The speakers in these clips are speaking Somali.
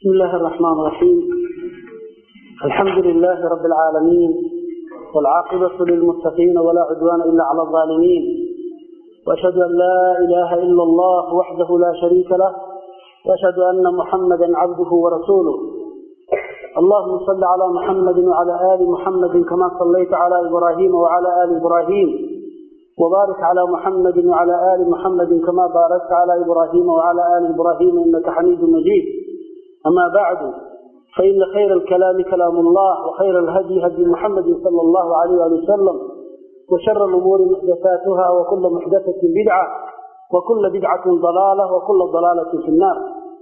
بسم الله الرحمن الرحيم الحمد لله رب العالمين والعاقبة للمتقين ولا عدوان إلا على الظالمين وأشهد أن لا إله إلا الله وحده لا شريك له وأشهد أن محمدا عبده ورسوله اللهم صل على محمد وعلى آل محمد كما صليت على إبراهيم وعلى آل إبراهيم وبارك على محمد وعلى آل محمد كما باركت على إبراهيم وعلى آل إبراهيم إنك حميد مجيد أما بعد فإن خير الكلام كلام الله وخير الهدي هدي محمد صلى الله عليه وسلم وشر الأمور محدثاتها وكل محدثة بدعة وكل بدعة ضلالة وكل ضلالة في النار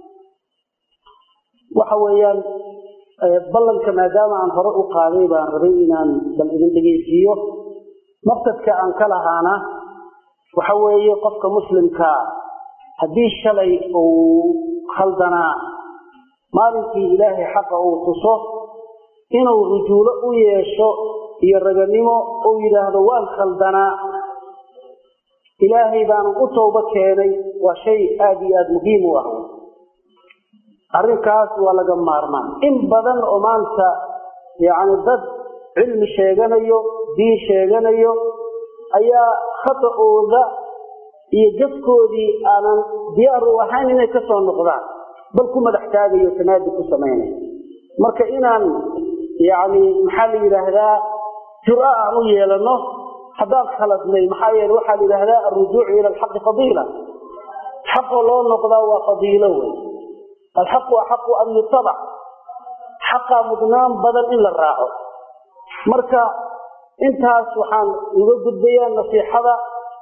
وحويان ballanka maadaama aan hore u qaaday baan rabay inaan bal idin dhegeysiiyo maqsadka aan ka lahaana waxa weeye qofka muslimkaa haddii shalay uu khaldanaa maalinkii ilaahay xaqa uu tuso inuu rujuulo u yeesho iyo raganimo uu yidhaahdo waan khaldanaa ilaahay baanu u toobo keenay waa shay aada iyo aada muhiim u ah arrinkaas waa laga maarmaan in badan oo maanta yacni dad cilmi sheeganayo diin sheeganayo ayaa khata'ooda iyo jafkoodii aanan diyaar u ahayn inay ka soo noqdaan bal ku madax taagayo tanaadi ku samaynaya marka inaan yacni maxaa la yidhaahdaa jur-a aan u yeelano haddaan khaladnay maxaa yeele waxaa la yidhaahdaa alrujuucu ila alxaqi fadiila xaqoo loo noqdaa waa fadiilo wey alxaqu axaqu an yutabac xaqaa mudnaan badan in la raaco marka intaas waxaan uga gudbayaa nasiixada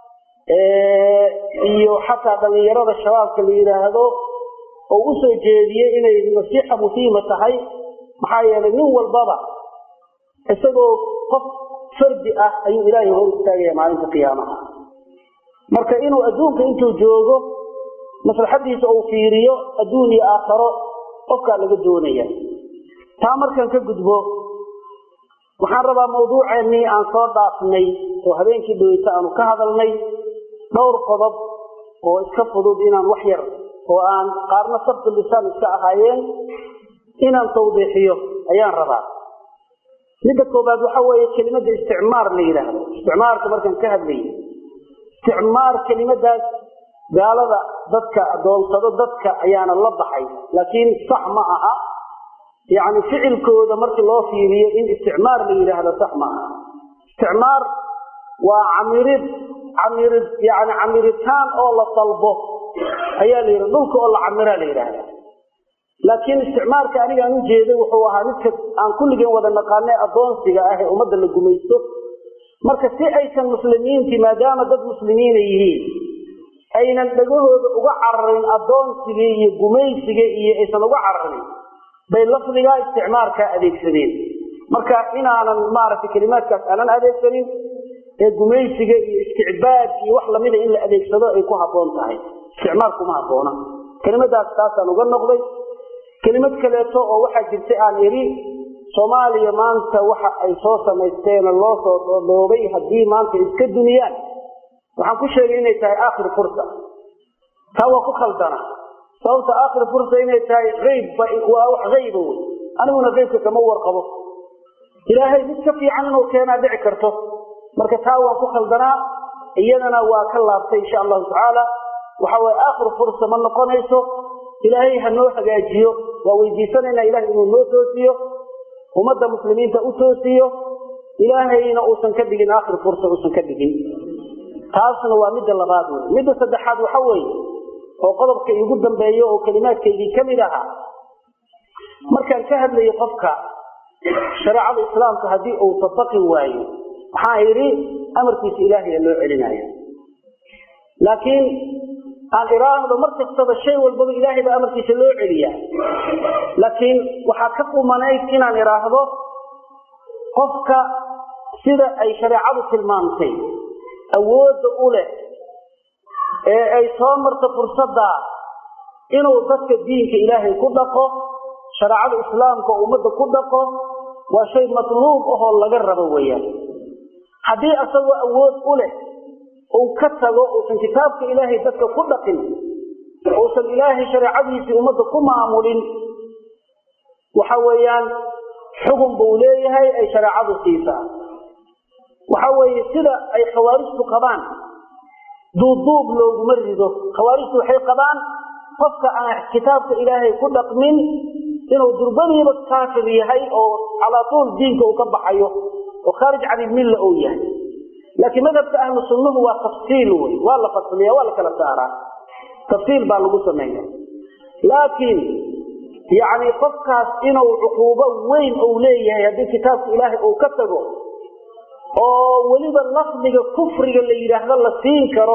iyo xataa dhallinyarada shabaabka la yidhaahdo oo u soo jeediyey inay nasiixa muhiima tahay maxaa yeelay nin walbaba isagoo qof fardi ah ayuu ilaahay hor istaagaya maalinta qiyaamaha marka inuu adduunka intuu joogo maslaxadiisa uu fiiriyo adduun iyo aakharo qofkaa laga doonaya taa markaan ka gudbo waxaan rabaa mawduuceennii aan soo dhaafnay oo habeenkii dhaweyta aanu ka hadalnay dhowr qodob oo iska fudud inaan wax yar oo aan qaarna sabtu lisaan iska ahaayeen inaan tawdiixiyo ayaan rabaa midda koobaad waxa weeye kelimada isticmaar la yidhaahdo isticmaarka markaan ka hadlayay isticmaar kelimadaas gaalada dadka adoonsado dadka ayaana la baxay laakiin sax ma aha yacni ficilkooda markii loo fiiriyo in isticmaar la yidhaahdo sax ma aha isticmaar waa camirid camirid yani camiritaan oo la dalbo ayaa la yidhahda dhulka oo la camiraa la yidhaahda laakiin isticmaarka aniga aan u jeeday wuxuu ahaa midka aan kulligeen wada naqaanay addoonsiga ah ee ummadda la gumaysto marka si aysan muslimiintii maadaama dad muslimiina yihiin aynan dhagahooda uga cararin addoonsigii iyo gumaysigii iyo aysan uga cararin bay lafdigaa isticmaarkaa adeegsadeen marka inaanan maaragtay kelimaadkaas aanan adeegsanin ee gumaysiga iyo isticbaad iyo wax lamida in la adeegsado ay ku habboon tahay isticmaar kuma habboona kelimadaas taasaan uga noqday kelimad kaleeto oo waxaa jirtay aan idhi soomaaliya maanta waxa ay soo samaysteena loo soo dhoodhoobay haddii maanta iska duniyaan waxaan ku sheegay inay tahay aakhir fursa taa waa ku khaldana sababta aakhir fursa inay tahay aybba waa wax ayba wey aniguna aybka kama warqabo ilaahay mid ka fiican inuu keenaa dhici karto marka taa waan ku khaldanaa iyadana waa ka laabtay insha allahu tacaala waxa weye aakhir fursa ma noqonayso ilaahay ha noo hagaajiyo waa weydiisanayna ilahay inuu noo toosiyo ummadda muslimiinta u toosiyo ilaahayna uusan ka dhigin aakhir fursa uusan ka dhigin taasna waa midda labaad wey midda saddexaad waxa weeye oo qodobka iigu dambeeyo oo kelimaadkaydii ka mid ahaa markaan ka hadlayo qofka shareecada islaamka haddii uu tabaqi waayo waxaan idhi amarkiisa ilaahaya loo celinaya laakiin aan iraahdo mar kastaba shay walbaba ilaahay baa amarkiisa loo celiyaa laakiin waxaa ka qumanayd inaan idhaahdo qofka sida ay shareecadu tilmaamtay awoodda u leh ee ay soo marto fursadda inuu dadka diinka ilaahay ku dhaqo shareecada islaamka oo ummadda ku dhaqo waa shay matluub ahoo laga rabo weeyaan haddii asagoo awood u leh uu ka tago uusan kitaabka ilaahay dadka ku dhaqin uusan ilaahay shareecadiisii ummadda ku maamulin waxa weeyaan xugun buu leeyahay ay shareecadu siisaa waxa weeye sida ay khawaarijtu qabaan duubduub looguma rido khawaarijtu waxay qabaan qofka aan kitaabka ilaahay ku dhaqmin inuu durbadiiba kaafir yahay oo calaa tuul diinka uu ka baxayo oo khaarij can ilmilla uu yahay laakiin madhabka ahlu sunnuhu waa tafsiil wey waa la fasliya waa la kala saaraa tafsiil baa lagu sameeya laakiin yacni qofkaas inuu cuquubo weyn uu leeyahay haddii kitaabka ilaahay uu ka tago oo weliba lafdiga kufriga la yidhaahdo la siin karo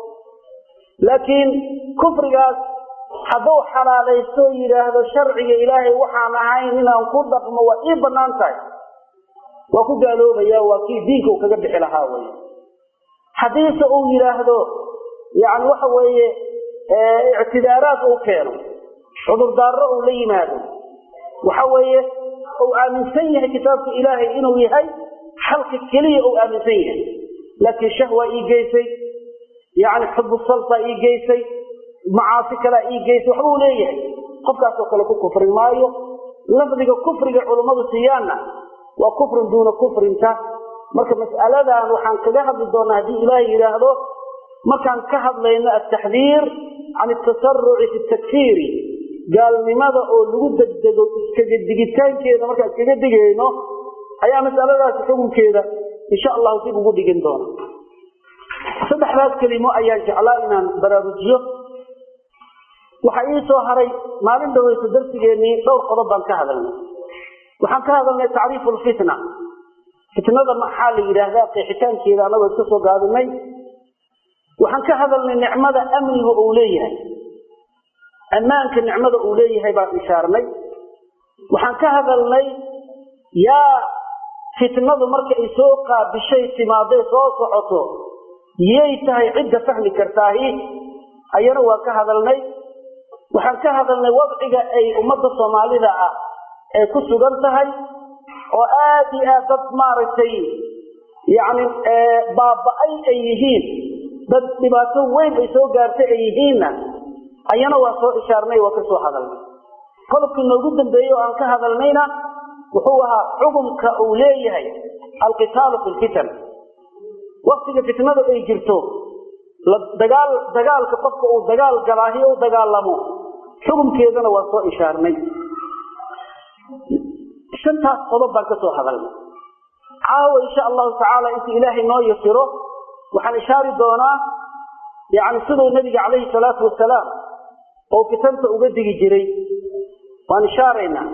laakiin kufrigaas hadduu xalaalaysto yidhaahdo sharciga ilaahay waxaan ahayn inaan ku dhaqmo waa ii bannaan tahay waa ku gaaloobaya waa kii diinka uu kaga bixi lahaa wey haddiise uu yidhaahdo yani waxa weeye ictidaaraad uu keeno cudurdaaro uu la yimaado waxa weeye uu aaminsan yahay kitaabka ilaahay inuu yahay xalka keliya uu aaminsan yahay laakiin shahwa ii geysay yani xubu salta ii geysay macaasi kalea ii geysay waxbuu leeyahay qofkaasoo kale ku kufri maayo lafdiga kufriga culummadu siiyaanna waa kufrin duuna kufrinta marka mas'aladan waxaan kaga hadli doonaa haddii ilaahay yidhaahdo markaan ka hadlayno altaxdiir can atasaruci fi takfiiri gaalnimada oo lagu degdego iskaga digitaankeeda markaan iskaga digayno ayaa masaladaasi xukunkeeda insha allahu dib ugu dhigin doona saddexdaas kelimo ayaan jeclaa inaan baraarujiyo waxaa ii soo haray maalin dhaweyso darsigeenii dhowr qodob baan ka hadalnay waxaan ka hadalnay tacriifu lfitna fitnada maxaa la yidhaahdaa qeexitaankeeda anagoo iska soo gaadinay waxaan ka hadalnay nicmada amniga uu leeyahay ammaanka nicmada uu leeyahay baan ishaarnay waxaan ka hadalnay yaa fitnadu marka ay soo qaabishay timaadee soo socoto yay tahay cidda fahmi kartaahi ayana waa ka hadalnay waxaan ka hadalnay wadciga ay ummadda soomaalida ah ay ku sugan tahay oo aad iyo aad dad maaragtay yacni baaba-ay ay yihiin dad dhibaato weyn ay soo gaartay ay yihiinna ayana waa soo ishaarnay waa ka soo hadalnay qodobkii noogu dambeeyey oo aan ka hadalnayna wuxuu ahaa xukumka uu leeyahay alqitaalu fi lfitan waktiga fitnadu ay jirto dagaal dagaalka qofka uu dagaal galaahi u dagaalamo xukumkeedana waa soo ishaarnay shantaas qodob baan ka soo hadalnay caawa insha allahu tacaala inta ilaahay noo yasiro waxaan ishaari doonaa yani siduu nabiga calayhi salaatu wasalaam oo fitanta uga digi jiray waan ishaaraynaa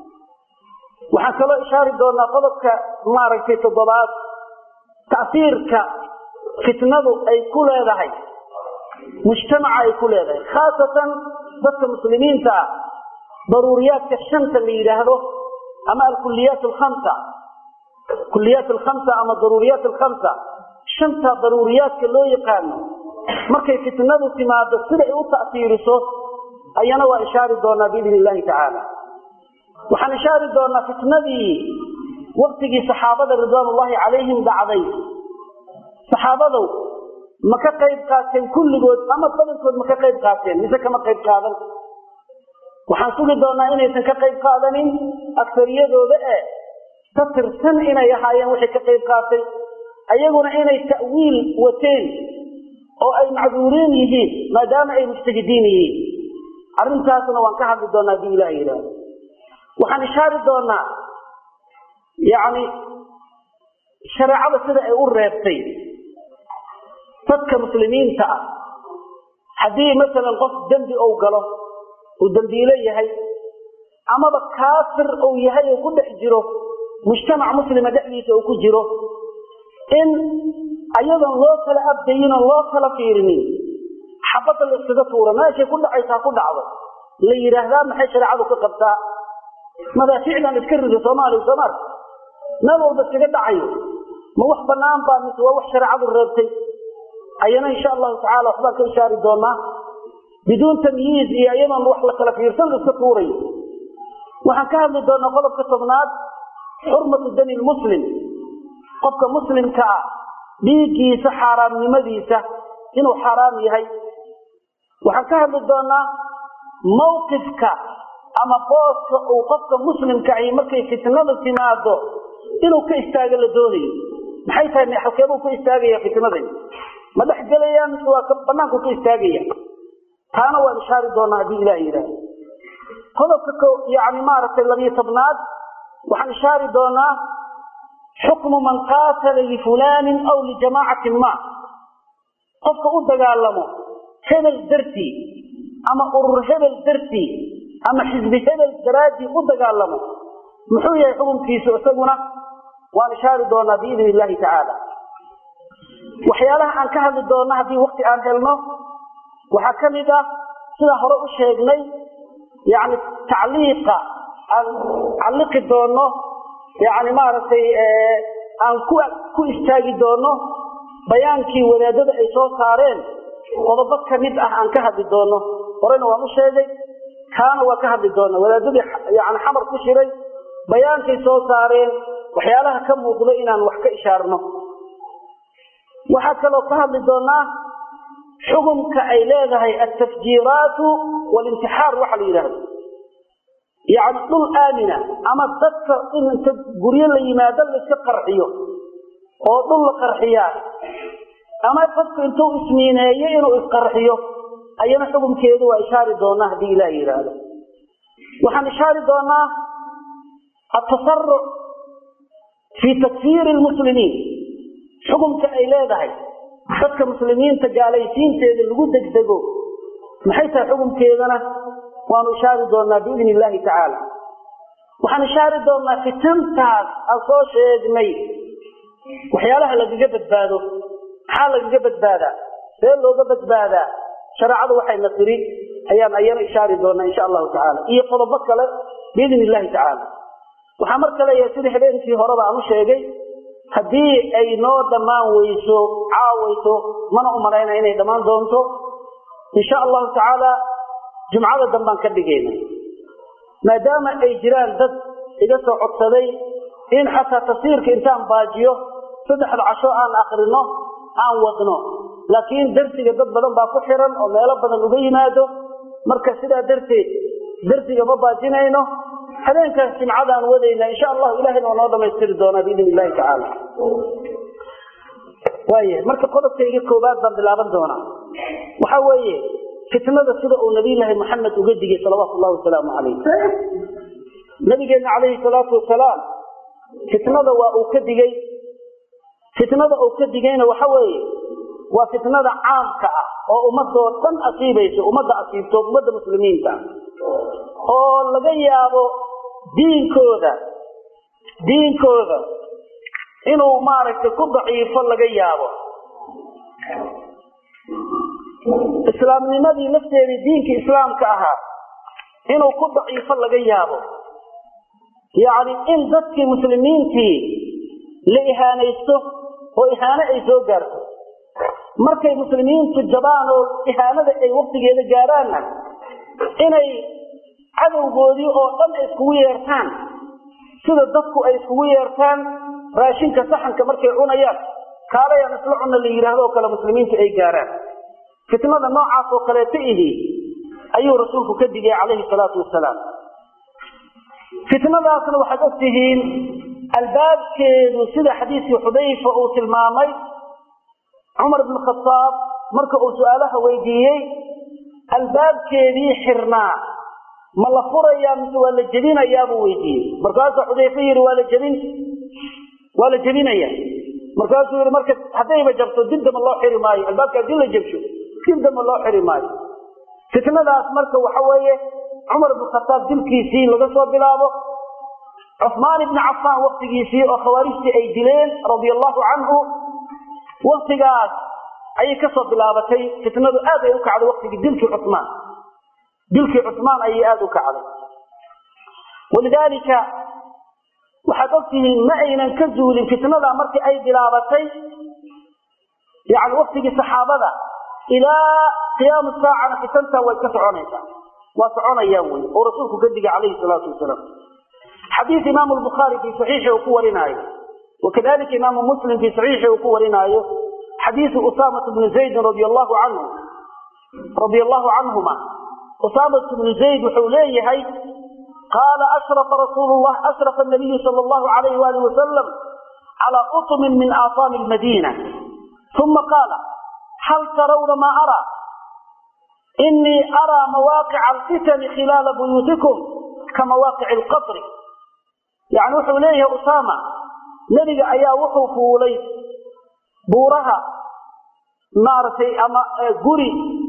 waxaan kaloo ishaari doonaa qodobka maaragtay toddobaad tasiirka fitnadu ay ku leedahay mujtamaca ay ku leedahay khaasatan dadka muslimiinta ah daruuriyaadka shanta la yidhaahdo ama alkuliyaat alkhamsa kuliyaat alkhamsa ama daruuriyaat alkhamsa shanta daruuriyaadka loo yaqaano markay fitnadu timaado sida ay u ta'siiriso ayana waa ishaari doonaa biidni illahi tacaala waxaan ishaari doonaa fitnadii waktigii saxaabada ridwaanullahi calayhim dhacday saxaabadow ma ka qayb qaateen kulligood ama badankood ma ka qayb qaateen mise kama qayb qaadan waxaan sugi doonaa inaysan ka qayb qaadanin aktariyadooda e ka tirsan inay ahaayeen wixii ka qayb qaatay ayaguna inay ta'wiil wateen oo ay macduuriin yihiin maadaama ay mujtahidiin yihiin arrintaasna waan ka hadli doonaa hadii ilaah yidhaahdo waxaan ishaari doonaa yacni shareecada sida ay u reebtay dadka muslimiinta ah haddii masalan qof dembi ou galo uu dembiilo yahay amaba kaafir uu yahay oo ku dhex jiro mujtamac muslima dhexdiisa uu ku jiro in ayadoon loo kala abdayin oo loo kala fiirinin xabadda la iskaga tuura meeshay ku dhacaysaa ku dhacdo la yidhaahdaa maxay shareecadu ka qabtaa madaafiicdan iska rido soomaaliya soomaal meel walba iskaga dhacayo ma wax banaan baa mise waa wax shareecadu reebtay ayana insha allahu tacala waxbaan ka ishaari doonaa biduun tamyiiz iyo iyadoon wax la kala fiirsan la iska tuurayo waxaan ka hadli doonaa qodobka tobnaad xurmatu dami lmuslim qofka muslimka ah dhiiggiisa xaaraamnimadiisa inuu xaaraam yahay waxaan ka hadli doonaa mawqifka ama booska uu qofka muslimka ahi markay fitnada timaado inuu ka istaago la doonayo maxay tahay halkeebuu ka istaagaya fitnadan ma dhex gelayaan mise waa banaanku ka istaagaya taana waan ishaari doonaa haddii ilaah yidhaahdo qodobka yani maaragtay labiyo tobnaad waxaan ishaari doonaa xukmu man qaatala lifulanin aw lijamaacatin ma qofka u dagaalamo hebel dartii ama urur hebel dartii ama xisbi hebel daraaddii u dagaalamo muxuu yahay xukunkiisu isaguna waan ishaari doonaa biidn illahi tacaala waxyaalaha aan ka hadli doona haddii wakti aan helno waxaa ka mid ah sida hore u sheegnay yani tacliiqa aan calliqi doono yani maaragtay aan ku ku istaagi doono bayaankii wadaadada ay soo saareen qodobo ka mid ah aan ka hadli doono horena waan u sheegay kaana waa ka hadli doona wadaadadii yani xamar ku shiray bayaankay soo saareen waxyaalaha ka muuqdo inaan wax ka ishaarno waxaa kaloo ka hadli doonaa xukumka ay leedahay altafjiiraatu walintixaar waxa la yidhaahdo yani dhul aamina ama dadka in inta guryo la yimaado laiska qarxiyo oo dhul la qarxiyaa ama qofka intuu ismiineeyo inuu isqarxiyo ayana xukumkeedu waa ishaari doonaa haddii ilaah yidhaahdo waxaan ishaari doonaa atasaruc fii takfiiri lmuslimiin xukumka ay leedahay dadka muslimiinta gaalaysiinteeda lagu degdego maxay tahay xukumkeedana waanu ishaari doonaa biidn illaahi tacaala waxaan ishaari doonaa fitantaas aan soo sheegnay waxyaalaha lagaga badbaado maxaa lagaga badbaadaa see looga badbaadaa shareecadu waxayna tiri ayaan ayana ishaari doonaa insha allahu tacaala iyo qodobo kale biidn illahi tacaala waxaa marka leeyahay sida habeenkii horeba aan u sheegay haddii ay noo dhammaan weyso caawayso mana u malayna inay dhammaan doonto insha allahu tacaala jumcada dambaan ka dhigayna maadaama ay jiraan dad iga soo codsaday in xataa tafsiirka intaan baajiyo saddexda casho aan akrino aan wadno laakiin darsiga dad badan baa ku xiran oo meelo badan uga yimaado marka sidaa darteed darsiga ma baajinayno habeenkaas jimcadaan wadayna insha allahu ilahayna waa noo dhamaystiri doonaa biidn illahi tacaala waaya marka qodobkayga koobaad baan bilaaban doonaa waxa weeye fitnada sida uu nabiyllaahi maxamed uga digay salawaatu llahi wasalaamu calayh nabigeenna calayhi salaatu wasalaam fitnada waa uu ka digay fitnada uu ka digayna waxa weeye waa fitnada caamka ah oo ummadoo dhan asiibayso ummadda asiibto ummadda muslimiinta oo laga yaabo diinkooda diinkooda inuu maaragtay ku daciifo laga yaabo islaamnimadii lafteedii diinkii islaamka ahaa inuu ku daciifo laga yaabo yacni in dadkii muslimiintii la ihaanaysto oo ihaano ay soo gaarto markay muslimiintu jabaan oo ihaanada ay waktigeeda gaaraanna inay cadowgoodii oo dhan ay iskugu yeertaan sida dadku ay iskugu yeertaan raashinka saxanka markay cunayaan kaalayaan isla cunna la yidhaahdo oo kale muslimiintu ay gaaraan fitnada noocaas oo kaleeta ihi ayuu rasuulku ka digay calayhi salaatu wasalaam fitnadaasna waxaad og tihiin albaabkeedu sida xadiiskii xudayfa uu tilmaamay cumar bn khadaab marka uu su-aalaha weydiiyey albaabkeedii xirnaa ma la furayaa mise waa la jebinayaa buu weydiiyey markaasuu xudayfe yidhi waa la jebin waa la jebinaya markaasuu yidhi marka haddayba jabto dib damba loo xiri maayo albaabka haddii la jebsho dib damba loo xiri maayo fitnadaas marka waxa weeye cumar bn khataab dilkiisii laga soo bilaabo cusmaan ibni cafaan waktigiisii oo khawaarijtii ay dileen radia allahu canhu waktigaas ayay kasoo bilaabatay fitnadu aad ay u kacday waktigii dilkii cusmaan dilkii cusmaan ayay aada u kacday walidaalika waxaad ogtihiin ma aynan ka zuulin fitnada markii ay bilaabatay yani waktigii saxaabada ilaa qiyaamu saacana fitantaa way ka soconaysaa waa soconayaan wey oo rasuulku ka digay calayhi salaatu wasalaam xadiis imaamu lbukhaari fii saxiixi uu ku warinaayo wakadalika imaamu muslim fii saxiixi uu ku warinaayo xadiisu usaamata bni zaydin radia allahu canhu radia allahu canhuma usaamat bnu zayd wuxuu leeyahay qaala ashrafa rasuulu llah ashrafa nabiyu sala allahu alayhi waalihi wasalam calaa utumin min aafaami lmadiina uma qaala hal tarawna maa araa inii araa mawaaqica alfitani khilaala buyuutikum ka mawaaqici alqasri yani wuxuu leeyahay usaama nebiga ayaa wuxuu fuulay buuraha maaragtay ama guri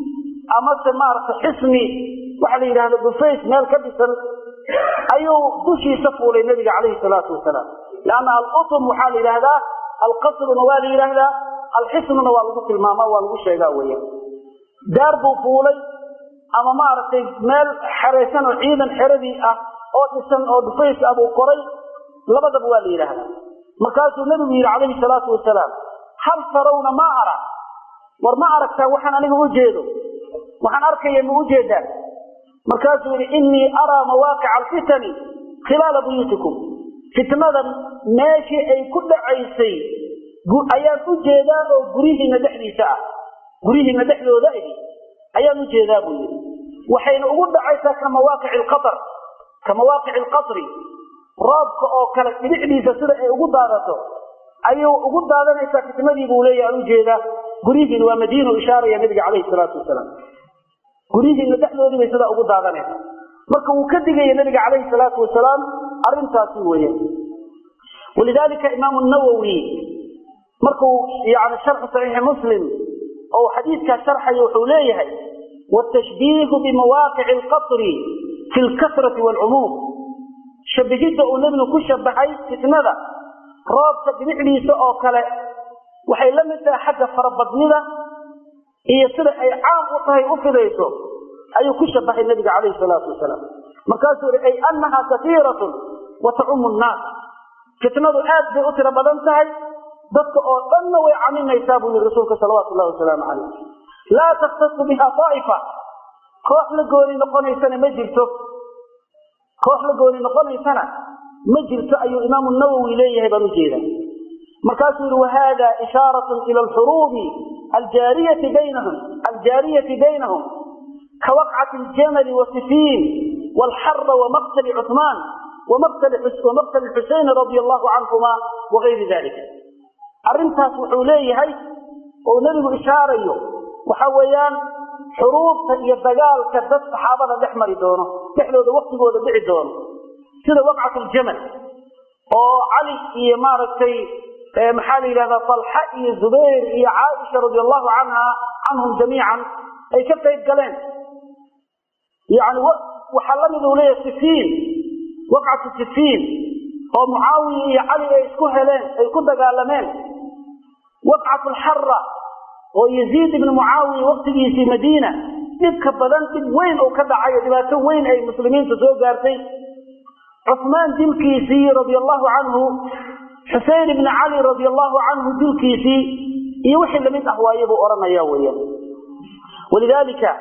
amase maaragtay xisni waxa la yidhahda bufays meel ka dhisan ayuu dushiisa fuulay nebiga calayhi salaatu wasalaam leanna alutum waxaa la yidhahdaa alqasruna waa la yidhaahdaa alxisnuna waa lagu tilmaamaa waa lagu sheegaa weya daar buu fuulay ama maaragtay meel xeraysan oo ciidan xeradii ah oo dhisan oo dhufays ah buu koray labadaba waa la yidhaahdaa markaasuu nebigu yidhi calayhi salaatu wasalaam hal tarawna ma ara war ma aragtaa waxaan aniga u jeedo waxaan arkaya ma u jeedaan markaasuu yidhi innii araa mawaaqica alfitani khilaala buyuutikum fitnadan meeshii ay ku dhacaysay ayaan u jeedaa oo guryihiina dhexdiisa ah guryihiina dhexdooda ahi ayaan u jeedaa buu yidhi waxayna ugu dhacaysaa ka mawaaqici alqatar ka mawaaqici alqasri roobka oo kale dhibicdiisa sida ay ugu daadato ayuu ugu daadanaysaa fitnadii buu leeyahy aan u jeedaa guryihiina waa madiinu ishaaraya nabiga calayhi salaatu wasalaam guryihiina dhexdoodii bay sidaa ugu daadanaysa marka wuu ka digaya nabiga calayhi salaatu wasalaam arrintaasi weeye walidaalika imaamu nawowi markuu yani sharxu saxiixi muslim oo xadiidkaa sharxaya wuxuu leeyahay watashbiihu bimawaaqici alqasri fi lkasrati waalcumuum shabihidda uu nebigu ku shabahay fitnada roobka dhibicdiisa oo kale waxay la mid tahay xagga farabadnida iyo sida ay caam u tahay u fidayso ayuu ku shabahay nebiga calayhi salaatu wasalaam markaasuu yihi ay annahaa kaiiratun wa tacumu nnaas fitnadu aad bay u tiro badan tahay dadka oo dhanna way caminaysaa buu yihi rasuulka salawaatu llahi wasalaamu calayh laa takhtasu biha daa'ifa koox la gooni noqonaysana ma jirto koox la gooni noqonaysana ma jirto ayuu imaamu nawowi leeyahay baan ujeeda markaasuu yihi wahada ishaaratun ila alxuruubi aljaariyati baynahum aljaariyati baynahum kawaqcati aljamali wasifiin walxara wamaqtali cuثmaan wamaqtali xuseyn radia allahu canhuma wagayri dalika arrintaas wuxuu leeyahay oo nebigu ishaarayo waxa weeyaan xuruubta iyo dagaalka dad saxaabada dhex mari doono dhexdooda waktigooda dhici doono sida waqcat ljamal oo cali iyo maaragtay maxaa la yidhahdaa talxa iyo zubayr iyo caaisha radi allahu canha canhum jamiican ay ka qayb galeen yani waxaa lamid uu leeyahay sifiin waqcatu sifiin oo mucaawiya iyo cali ay isku heleen ay ku dagaalameen waqcat alxara oo yaziid ibni mucaawiya waktigiisii madiina dhibka badan dhib weyn oo ka dhacay oo dhibaato weyn ay muslimiinta soo gaartay cusmaan dilkiisii radia allahu canhu xusein ibni cali radia allahu canhu dilkiisii iyo wixii lamid ah waaye buu odhanaya weyan walidaalika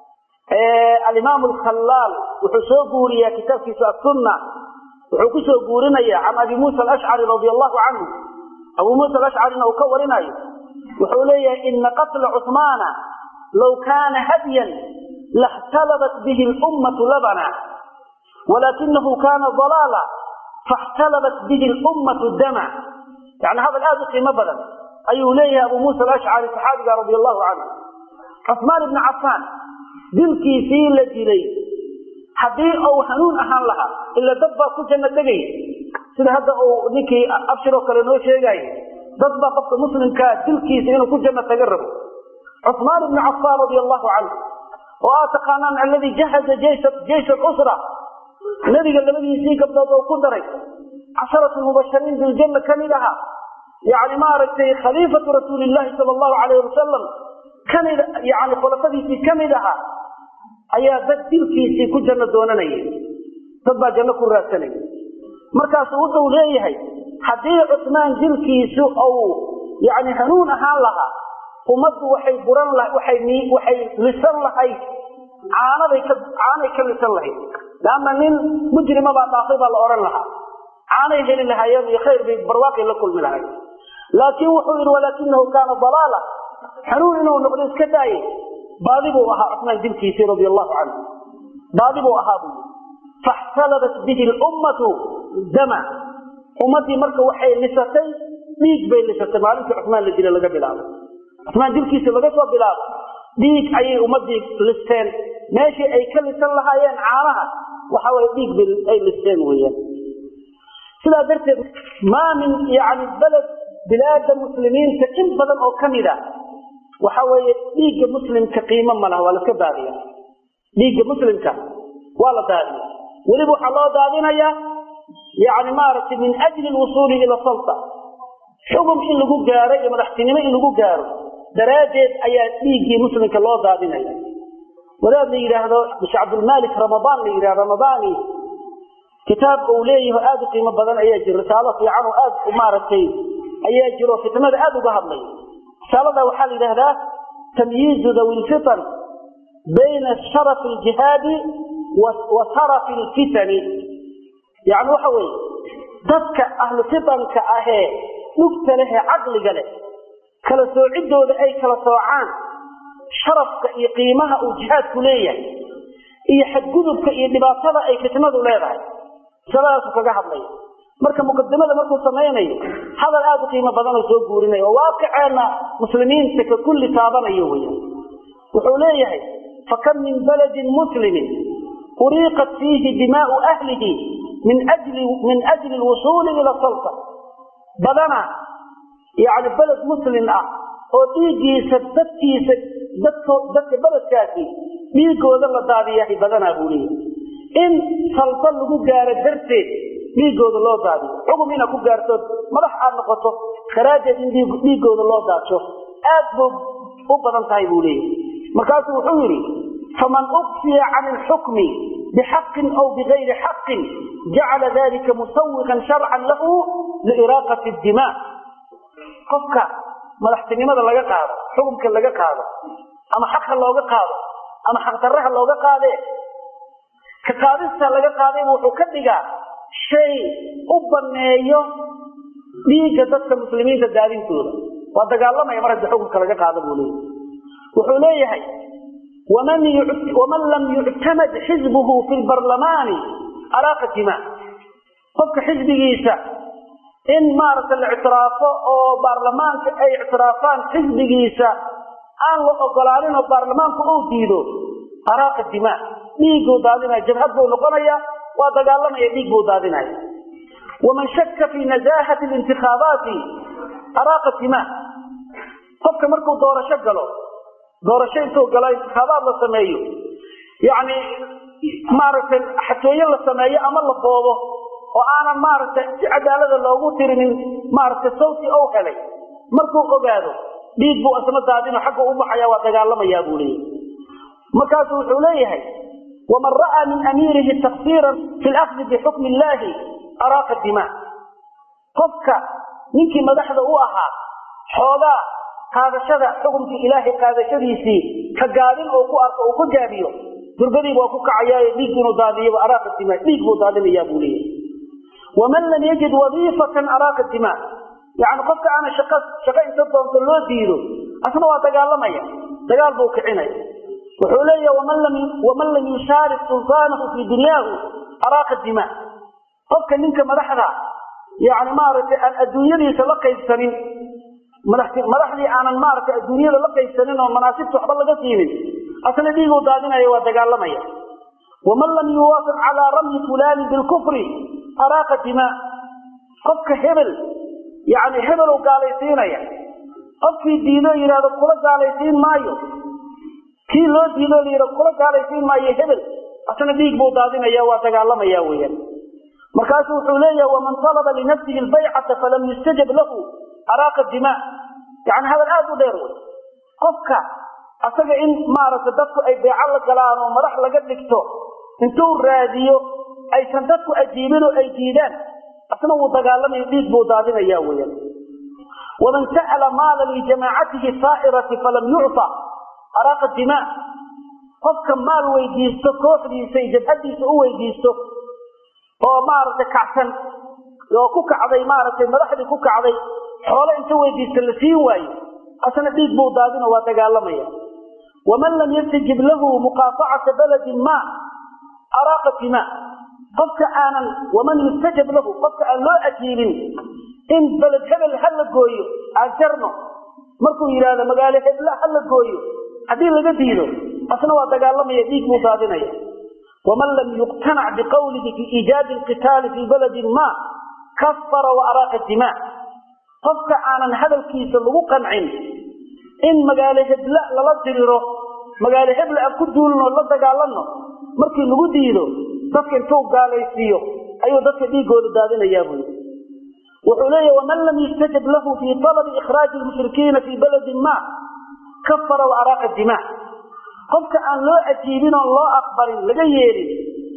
alimaam alkhallaal wuxuu soo guuriyaa kitaabkiisa asunna wuxuu ku soo guurinaya can abi muusa alashcari radia allahu canhu abuu muusa alashcarina uu ka warinayo wuxuu leeyahay ina qatla cuثmaana low kaana hadyan laاxtalabat bihi اlummatu labana walakinahu kana dalaala faاxtalabat bihi اlummatu dama yani hadal aad u qiimo badan ayuu leeyahay abu muusa alashcari saxaabiga radi allahu canhu cuثmaan ibni cafaan dilkiisii la dilay haddii uu hanuun ahaan lahaa ila dad baa ku janno tegaya sida hadda uu ninkii abshiroo kale noo sheegaayo dad baa qofka muslimkaa dilkiisa inuu ku janno taga rabo cuثmaan ibni cafaan radia allahu canhu oo aad taqaanaan alladii jahaza jeysh usra nebiga labadiisii gabdhood oo ku daray casharatu mubashariin biljanna ka mid ahaa yani maaragtay khaliifatu rasuuli llahi sal allahu alayh wasalam kamid yani khulafadiisii ka mid ahaa ayaa dad dilkiisii ku janno doonanaya dad baa janno ku raadsanaya markaasu wuxuu leeyahay haddii cusmaan dilkiisu uu yani hanuun ahaan lahaa ummaddu waxay buran waxay waxay lisan lahayd caanaday ka caanay ka lisan lahayd leanna nin mujrima baa dhaafay baa la odhan lahaa caanay heli lahaayeen iyo khayr bay barwaaqay la kulmi lahayd laakiin wuxuu yidhi walaakinahu kaana dalaala hanuun inuu noqdo iska daaye baadi buu ahaa cusmaan dilkiisii radia allahu canhu baadi buu ahaa buu faxtalabat bihi lummatu dama ummaddii marka waxay lisatay dhiig bay lisatay maalintii cusmaan la dila laga bilaabo cusmaan dilkiisa laga soo bilaabo dhiig ayay ummadii listeen meeshii ay ka lisan lahaayeen caanaha waxa way dhiig bay ay listeen weeyaan sidaa darteed maa min yani beled bilaada muslimiinta in badan oo ka mid a waxa weeye dhiigga muslimka qiimo ma laha waa la iska daadiya dhiigga muslimka waa la daadiya weliba waxaa loo daadinayaa yani maaragtay min ajli lwusuuli ila salta xugum in lagu gaaro iyo madaxtinimo in lagu gaaro daraaddeed ayaa dhiiggii muslimka loo daadinaya wadaad la yidhaahdo sheekh cabdulmalik ramadaan la yidhahdo ramadaani kitaab uu leeyaho aad u qiimo badan ayaa jira risaalo fiican oo aad maaragtay ayaa jiro fitnada aad uga hadlay risaalada waxaa la yidhahdaa tamyiizu dawi lfitan bayna sharafi aljihaadi wa sarafi alfitani yani waxa weeye dadka ahlu fitanka ahee dhugta leh ee caqliga leh kala soociddooda ay kala soocaan sharafka iyo qiimaha uu jihaadku leeyahay iyo xadgudubka iyo dhibaatada ay fitnadu leedahay masaladaasu kaga hadlaya marka muqadimada markuu samaynayo hadal aad u qiimo badan oo soo guurinaya oo waaqiceenna muslimiinta ka kulli taabanayo weyan wuxuu leeyahay fakam min baladin muslimin uriiqat fiihi dimaau ahlihi min ajli min ajli lwusuuli ila salta badana yani beled muslim ah oo dhiiggiisa dadkiisa dadko dadka beledkaasi dhiigooda la daadiyahay badanaa buu leeyahay in salba lagu gaaro darteed dhiigooda loo daadiyo xugum inaad ku gaartood madax aad noqoto daraaddeed in dhiigooda loo daadsho aad buu u badan tahay buu leeyahay markaasuu wuxuu yidhi faman uqsiya can ilxukmi bixaqin aw bigayri xaqin jacala dalika musawiqan sharcan lahu liiraaqati dima qofka madaxtinimada laga qaado xukumka laga qaado ama xaqa looga qaado ama xaqdarraha looga qaadee ka qaadista laga qaadayba wuxuu ka dhigaa shay u baneeyo dhiigga dadka muslimiinta daadintooda waa dagaalamaya mar haddii xukunka laga qaado buu leeyahay wuxuu leeyahay waman lam yuctamad xisbuhu fi lbarlamaani araaqa dima qofka xisbigiisa in maaragta la ictiraafo oo baarlamaanka ay ictiraafaan xisbigiisa aan la ogolaanin oo baarlamaanku uu diido araaqa dima dhiigguu daadinaya jabhad buu noqonaya waa dagaalamaya dhiig buu daadinaya waman shakka fi nazaahati lintikhaabaati araaqa dima qofka markuu doorasho galo doorasho intuu galo intikhaabaad la sameeyo yacni maaragtay xatooyo la sameeyo ama la boobo oo aanan maaragtay si cadaalada loogu tirinin maaragtay sawti ou helay markuu ogaado dhiig buu asna daadino xagga u baxaya waa dagaalamayaa buu leeyahay markaasu wuxuu leeyahay waman ra'aa min amiirihi taksiiran fi lakhdi bixukmi illaahi araaqa dima qofka ninkii madaxda u ahaa xoogaa qaadashada xukumkii ilaahay qaadashadiisii ka gaabin oo ku arko uu ka gaabiyo durbadiiba waa ku kacayaayo dhiig inuu daadiyaba araaqa dima dhiig buu daadinayaa buu leeyahay waman lam yajid wadiifatan araaqa dima yani qofka aana shaqa shaqo inta doonto loo diido asna waa dagaalamaya dagaal buu kicinaya wuxuu leeyahay waman lam waman lam yushaarik sultaanahu fii dunyaahu araaqa dima qofka ninka madaxda yani maaragtay aan adduunyadiisa la qaybsanin madaxdii aanan maaragtay adduunyada la qaybsanin oo manaasibta waxba laga siinin asna dhiiguu daadinaya waa dagaalamaya waman lam yuwaafiq calaa ramyi fulani bilkufri araaqa dima qofka hebel yani hebeluu gaalaysiinaya qofkii diido yidhahdo kula gaalaysiin maayo kii loo diido layidhahdo kula gaalaysiin maayo hebel asna dhiig buu daadinaya waa dagaalamaya weeyaan markaasuu wuxuu leeyahay waman talaba linafsihi albaycata falam yustajab lahu araaqa dima yani hadal aad u dheer wey qofka asaga in maaragtay dadku ay beeco la galaan oo madax laga dhigto intuu raadiyo aysan dadku ajiibin oo ay diidaan asna wuu dagaalamayo dhiig buu daadinaya weeyaan waman sa'ala maala lijamaacatihi saa'irati falam yucta araaqa dima qofka maal weydiisto kooxdiisa iyo jabhadiisa u weydiisto oo maaragtay kacsan oo ku kacday maaragtay madaxdii ku kacday xoolo inta weydiista la siin waayo asna dhiig buu daadino waa dagaalamaya waman lam yastajib lahu muqaafacata baladin ma araaqa dima qofka aanan waman yustajab lahu qofka aan loo ajiibin in beled hebel ha la gooyo aan jarno markuu yidhaahdo magaalo hebla ha la gooyo haddii laga diido asna waa dagaalamaya dhiig buu daadinaya waman lam yuqtanac biqawlihi fi iijaadi alqitaali fii baladin ma kafara wa araaqa dima qofka aanan hadalkiisa lagu qancin in magaalo hebla lala diriro magaalo hebla aan ku duulno la dagaalanno markii lagu diido dadka intuu gaalaysiiyo ayuu dadka dhiigooda daadinayaa buyi wuxuu leeyahy waman lam yustajab lahu fii talabi ikhraaji lmushrikiina fii baladin ma kafara wa araaqa dima qofka aan loo ajiibin oon loo aqbalin laga yeelin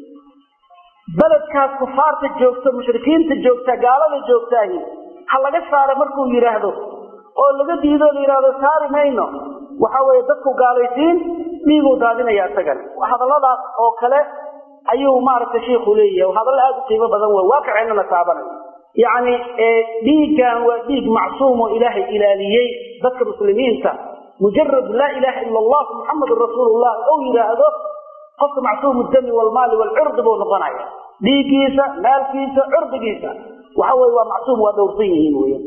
beledkaas kufaarta joogta mushrikiinta joogta gaalada joogtaahi ha laga saara markuu yidhaahdo oo laga diido la yidhaahdo saari mayno waxa weeye dadku gaalaysiin dhiiguu daadinaya isagan hadalladaas oo kale ayuu maaragtay shiiku leeyahay hadallo aada u qiimo badan wey waaqiceenana taabanay yacni dhiiggan waa dhiig macsuum oo ilaahay ilaaliyey dadka muslimiinta mujarad laa ilaaha ila allah muxamadun rasuulullah ou yidhaahdo qofka macsuumu dami walmaali walcurdi buu noqonaya dhiiggiisa maalkiisa curdigiisa waxa weye waa macsuum waa dhowrsan yihiin weya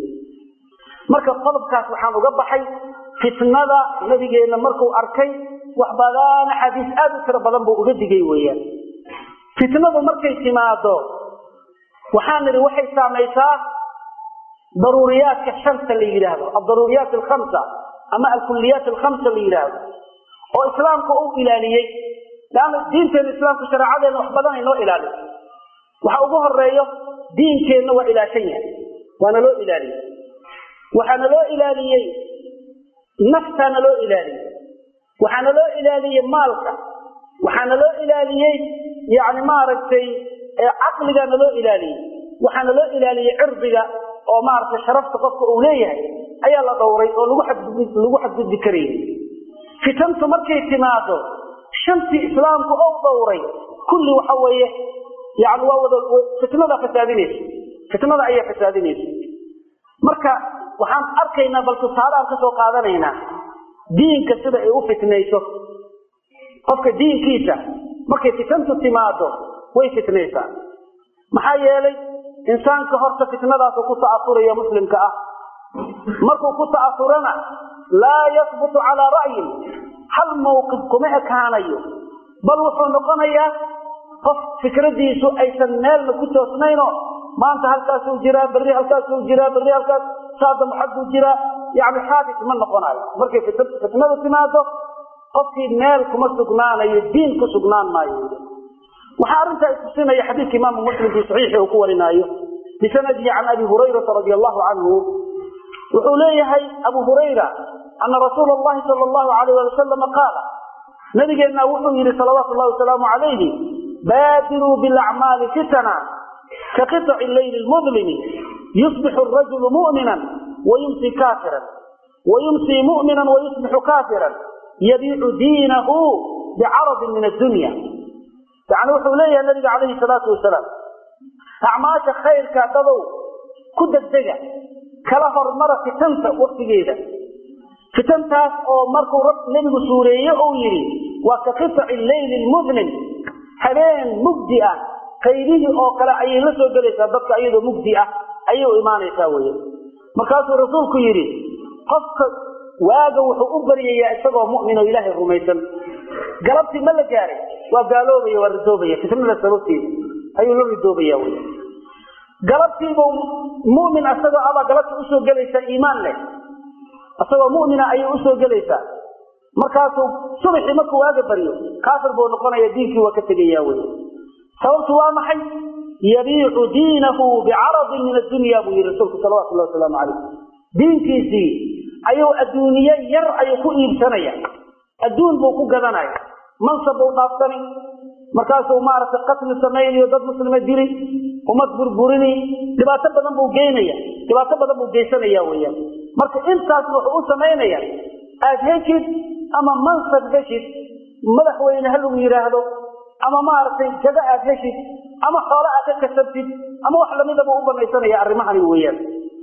marka qodobkaas waxaan uga baxay fitnada nabigeenna markuu arkay wax badan axaadiis aada u tiro badan buu uga digay weeyaan fitnadu markay timaado waxaan nidhi waxay saamaysaa daruuriyaadka shanta la yidhaahdo aldaruuriyaat alkhamsa ama alkuliyaat alkhamsa la yidhaahdo oo islaamka u ilaaliyey leanna diinteena islaamka shareecadeena wax badan ay noo ilaaliso waxa ugu horeeyo diinkeenna waa ilaashan yahay waana loo ilaaliyey waxaana loo ilaaliyey naftaana loo ilaaliyey waxaana loo ilaaliyey maalka waxaana loo ilaaliyey yani maaragtay caqligaana loo ilaaliyey waxaana loo ilaaliyey cirdiga oo maaragtay sharafta qofka uu leeyahay ayaa la dhowray oo lagu lagu xadgudbi karayay fitantu markay timaado shantii islaamku ou dhowray kulli waxa weeye yani waa wada fitnada fasaadinaysa fitnada ayaa fasaadinaysa marka waxaan arkaynaa bal tusaaleaan ka soo qaadanaynaa diinka sida ay u fitnayso qofka diinkiisa markay fitantu timaado way fitnaysaa maxaa yeelay insaanka horta fitnadaasu ku ta'asuraya muslimka ah markuu ku ta'asurana laa yasbutu calaa ra'yin hal mawqif kuma ekaanayo bal wuxuu noqonayaa qof fikradiisu aysan meelna ku toosnayno maanta halkaasuu jiraa berri halkaasuu jiraa berri halkaas saadam xagguu jiraa yani xaadis ma noqonayo markay fitnadu timaado qofkii meel kuma sugnaanayo diin ku sugnaan maayo waxaa arrintaa tusinaya xadiidka imaamu muslim fii saxiixi uu ku warinaayo bisanadihi can abi hurayrata radi allahu canhu wuxuu leeyahay abu hurayra ana rasuula allahi sala allahu alayh ali wasalama qaala nabigeenna wuxuu yidhi salawaatu llahi wasalaamu calayhi baadiruu bilacmaali fitana ka qiطci leyli lmudlimi yusbixu rajulu mu'minan wayumsi kaafiran wayumsii mu'minan wayusbixu kaafiran yabiicu diinahu bicaradin min addunya yani wuxuu leeyahay nabiga calayhi salaatu wasalaam acmaasha khayrka dadow ku degdega kala hormara fitanta waktigeeda fitantaas oo markuu nebigu suureeye uu yidhi waa ka qiطci leyli lmudlim habeen mugdi ah qaydihii oo kale ayay la soo gelaysaa dadka iyadoo mugdi ah ayay u imaanaysaa wey markaasuu rasuulku yidhi qofka waaga wuxuu u baryayaa isagoo mu'min oo ilaahay rumaysan galabtii ma la gaaray waa gaaloobaya waa ridoobaya fitnada sababteeda ayuu la ridoobaya wy galabtiibuu mumin isagoo abaa galabta usoo gelaysaa iimaan leh isagoo mumina ayay usoo gelaysaa markaasuu subaxii markuu waaga baryo kaafir buu noqonaya diinkii waa ka tegaya wy sababtu waa maxay yabiicu diinahu bicaradin min addunya buu yihi rasuulku salawatu llahi wasalaamu calayh diinkiisii ayuu adduuniye yar ayuu ku iibsanaya adduun buu ku gadanaya mansab buu dhaaftani markaasuu maaragtay qatli samaynayo dad muslima dili ummad burburini dhibaato badan buu geynaya dhibaato badan buu geysanaya weyaan marka intaasna wuxuu u samaynaya aad heshid ama mansab heshid madaxweyne ha lagu yidhaahdo ama maaragtay jago aad heshid ama xoolo aad ka kasabtid ama wax lamidaba u banaysanaya arrimahani weeyaan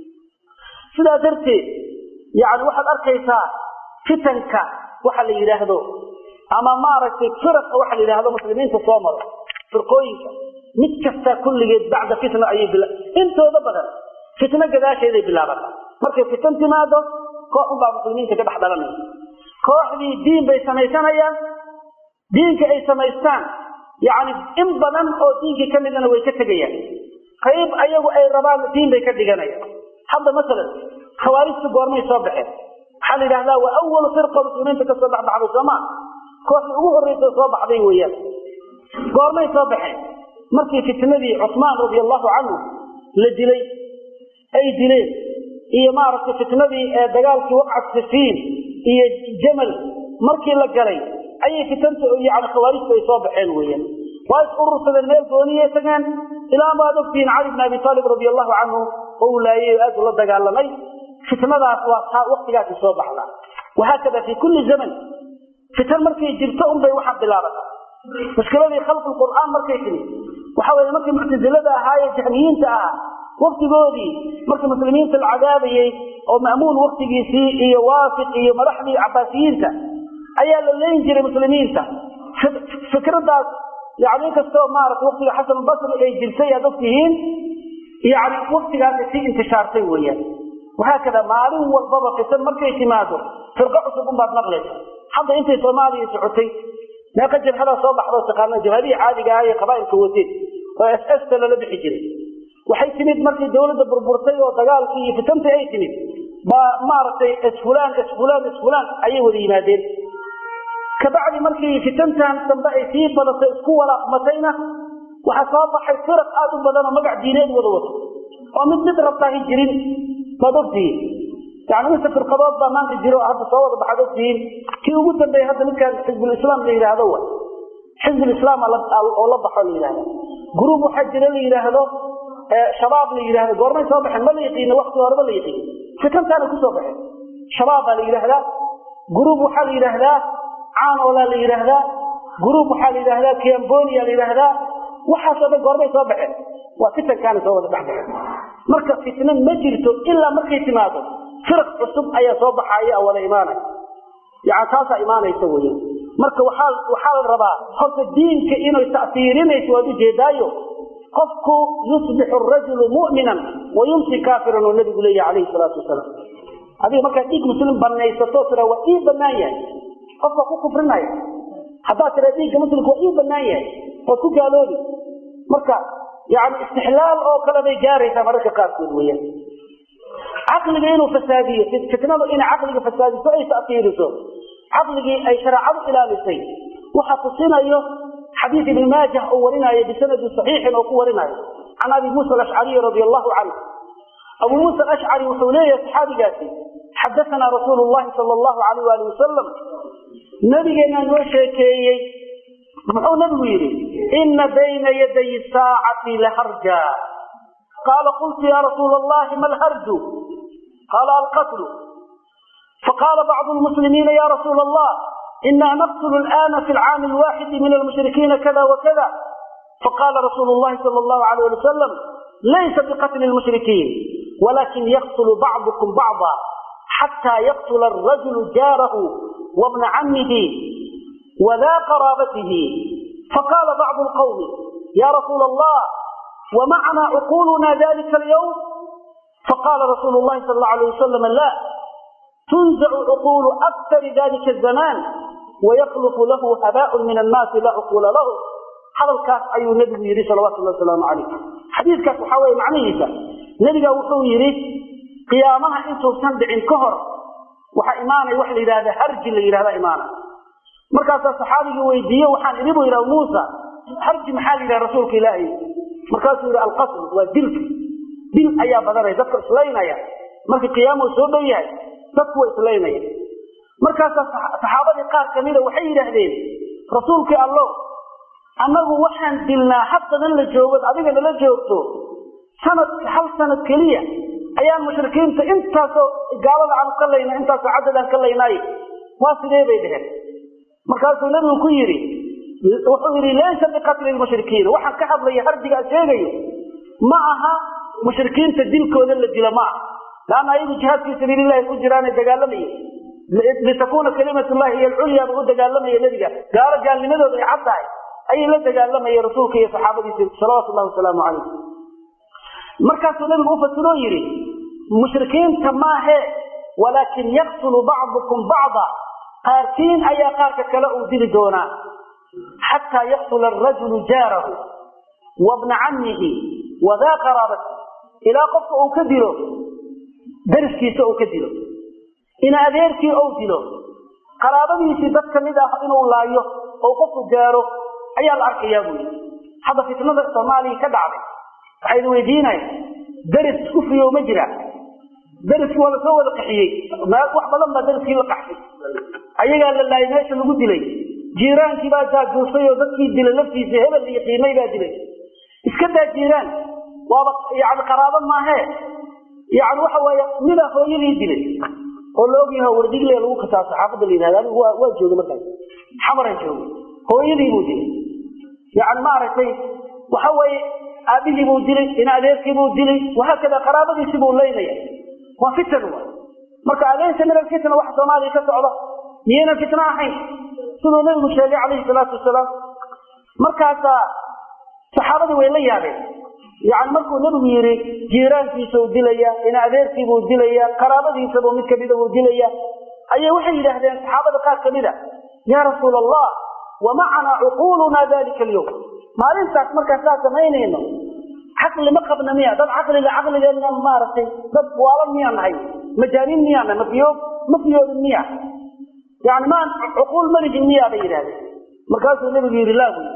sidaa darteed yani waxaad arkaysaa fitanka waxa la yidhaahdo ama maaragtay firaqa waxa la yidhahdo muslimiinta soo maro firqooyinka mid kasta kulligeed bacda fitna ayay intooda badan fitno gadaasheeday bilaabata markay fitan timaado koox unbaa muslimiinta ka dhex dhalanaya kooxdii diin bay samaysanayaan diinka ay samaystaan yacni in badan oo diinkii ka midana way ka tegayaan qayb ayagu ay rabaan diin bay ka dhiganayaan hadda masalan khawaarijtu goormay soo baxeen waxaa la yidhahdaa waa awalu firqa muslimiinta ka soo dhexbaxday sooma kooxdii ugu horreysa soo baxday weeyaan goormay soo baxeen markii fitnadii cusmaan radia allahu canhu la dilay ay dileen iyo maaragtay fitnadii dagaalkii waqcat sifiin iyo jamal markii la galay ayay fitanta yani khawaarijtu ay soo baxeen weeyaan waa is urursadeen meel gooniyay tageen ilaa baad ogtihiin cali bn abi aalib radia allahu canhu oo uu laayay oo aad ula dagaalamay fitnadaas waa taa waktigaasi soo baxda wahaakada fi kulli zaman fitan markay jirto unbay waxaa bilaabata mushkiladii khalqi qur'aan markay timi waxa weye markii muctasilada ahaa ee jahmiyiinta ahaa waktigoodii markii muslimiinta la cadaabayey oo ma'muun waktigiisii iyo waafiq iyo madaxdii cabaasiyiinta ayaa la leyn jiray muslimiinta fikradaas yani inkastoo maarata waktiga xasan basri ay jirtay aad ogtihiin yani waktigaasay sii intishaartay weeyaan wahaakada maalin walbaba fitan markay timaado firqo cusub unbaad maqlaysa hadda intay soomaaliya socotay meeqa jabhadaa soo baxdoo taqaana jabhadihii caadiga ah ee qabaa'ilka wateen oo s sta lala bixi jiray waxay timid markii dawladda burburtay oo dagaalkii iyo fitantii ay timid baa maaragtay isfulaan isfulaan isfulaan ayay wada yimaadeen kabacdi markii fitantan dambe ay sii badatay isku walaaqmatayna waxaa soo baxay firaq aad u badan oo magac diineed wada wato oo mid mid rabtaahi jirin baad ogtihiin yani inta firqadood baa maanta jiro hadda soo wada baxaad ogtihiin kii ugu dambeeyey hadda midkaan xizbulislaam la yidhaahdo wa xizbulislaam oo la baxo la yidhahdo gruub waxaa jira la yidhaahdo shabaab la yidhahdo goormay soo baxeen ma la yaqiino wakti horeba la yaqiin fitantaana kusoo baxeen shabaab baa la yidhaahdaa gruub waxaa la yidhaahdaa caanoolaa la yidhaahdaa gruub waxaa la yidhaahdaa kiambonia la yidhaahdaa waxaasoo dhan goormay soo baxeen waa fitankaana soo wada dhex baxeen marka fitna ma jirto ilaa markay timaado firaq cusub ayaa soo baxaya wada imaanaya yani taasaa imaanaysa wey marka waxaa waxaa la rabaa horta diinka inay ta'siirinayso waad ujeedaayo qofku yusbixu rajulu mu'minan wa yumsi kaafiran oo nabigu leeyahy calayhi salaatu wasalaam adiga markaad dhiig muslim banaysato tira waa ii banaan yahay qofka ku kufrinaya haddaad tira dhiigga muslimka waa ii banaan yahay waad ku gaaloobi marka yani istixlaal oo kale bay gaaraysaa mararka qaarkood weyaan caqliga inuu fasaadiyo fitnadu inay caqliga fasaadiso ay ta'siiriso caqligii ay shareecadu ilaalisay waxa tusinayo xadiid ibn maajah oo warinaayo bisanadi saxiixin oo ku warinayo can abi muusa alashcariy radi allahu canhu abu muusa alashcari wuxuu leeyahay saxaabigaasi xadaanaa rasuulu llahi sala allahu alayh waali wasalam nabigeenaa noo sheekeeyey muxuu nabigu yidhi ina bayna yaday saacati laharja qaala qultu ya rasuula allahi ma lharju qaala alqatlu faqaala bacdu lmuslimiina ya rasuula allah ina naqtl alana fi lcaami alwaxidi min almushrikiina kada wakada faqala rasuulu llahi sal allahu alayh ali wasalam laysa biqatli lmushrikiin walakin yaqtulu bacdukum bacda xata yaqtula arajulu jaarahu wabna camihi wda qaraabatihi faqala bacdu lqawmi ya rasuula allah wmacna cuquluna dalika alyawm faqala rasuulu llahi sal allau alayh wasalam la tunzacu cuqulu aktari dalika azaman wayaklufu lahu habaaun min annaasi laa cuquula lahu hadalkaas ayuu nebigu yidhi salawatu llahi wasalaamu calayh xadiidkaas waxaa weye macnihiisa nebiga wuxuu yidhi qiyaamaha intuusan dhicin ka hor waxaa imaanaya waxa la yidhahda harji la yidhahda imaanaya markaasaa saxaabigii weydiiye waxaan idhi bu yidhaha muusa harji maxaa la yidhaha rasuulka ilaahay markaasuu yidhi alqasl waa dilka dil ayaa badanaya dadka islaynaya markii qiyaamuu soo dhow yahay dadku waa islaynaya markaasaa saxaabadii qaar kamida waxay yidhaahdeen rasuulkii allo annagu waxaan dilnaa haddadan la joogod adiga nala joogto sanad hal sanad keliya ayaan mushrikiinta intaasoo gaalada aan ka layna intaasoo cadadaan ka laynaay waa sidee bay dheheen markaasuu nabigu ku yidhi wuxuu yidhi laysa biqatli lmushrikiin waxaan ka hadlaya harjigaa sheegayo ma aha mushrikiinta dilkooda la dilo ma aha laanna ayagu jihaad fii sabiililahi ku jiraana dagaalamaya litakuuna kalimat llahi hiy alculya buu u dagaalamaya nebiga gaalo gaalnimadooda ay cad tahay ayay la dagaalamayeen rasuulka iyo saxaabadiisa salawaatu llahi wasalaamu calayh markaasuu nabigu u fasiroo yidhi mushrikiinta maahe walaakin yaqtulu bacdukum bacda qaarkiin ayaa qaarka kale uu dili doonaa xataa yaqtula arajulu jaarahu wabna cammihi wadaa qaraabati ilaa qofka uu ka dilo dariskiisa uu ka dilo ina adeerkii ou dilo qaraabadiisii dad ka mid ah inuu laayo oo qofku gaaro ayaa la arkayaa buu yidhi hadda fitnada soomaaliya ka dhacday waxaa idin weydiinaya daris kufriyo ma jira dariskii waa lasoo wada qaxiyey wax badan baa dariskii la qaxsay ayagaa la laayay meesha lagu dilay jiiraankii baa jaajuusay oo dadkii dilay laftiisa hebel iyo qiimay baa dilay iska daa jiiraan waaba yani qaraabo maahee yani waxa weeye midaa hooyadii dilay oo la ogyaha wardigle lagu khitaaso xaafadda la yihahda anigu waa waa jooga markaas xamaran jooga hooyadii buu dilay yani maaragtay waxa weeye aabihii buu dilay ina adeerkii buu dilay wahaakada qaraabadiisi buu leynaya waa fitan wa marka alaysa min alfitna waxa soomaaliya ka socda miyaynan fitno ahayn siduu nabigu sheegay calayhi salaatu wasalaam markaasaa saxaabadii way la yaabeen yani markuu nebigu yidhi jiiraankiisau dilaya ina adeerkiibuu dilaya qaraabadiisabuu mid kamida buu dilaya ayay waxay yidhaahdeen saxaabada qaar kamida yaa rasuul allah wamacanaa cuquuluna dalika alyawm maalintaas markaan saa samaynayno caqli ma qabna miya dad caqliga caqligeenna maaragtay dad waalan miyaan nahay majaaniin miyaan nahay mafiyo ma fiyoodin miya yani maan cuquul maligin miyaa bay yidhahdeen markaasuu nebigu yidhi laa buy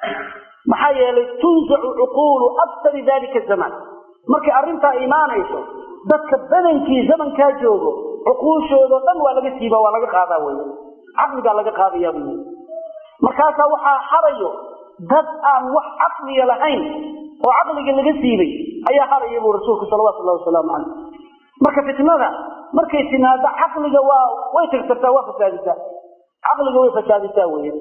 maxaa yeelay tunzacu cuquulu aktari dalika zamaan markay arrintaa imaanayso dadka badankii zamankaa joogo cuquushoodo dhan waa laga siiba waa laga qaadaa wey caqligaa laga qaadayaa buy markaasaa waxaa harayo dad aan wax caqliga lahayn oo caqliga laga siibay ayaa haraya buu rasuulku salawatu llahi wasalaamu calayh marka fitnada markay timaado caqliga waa way tirtirtaa waa fasaadisaa caqliga way fasaadisaa weya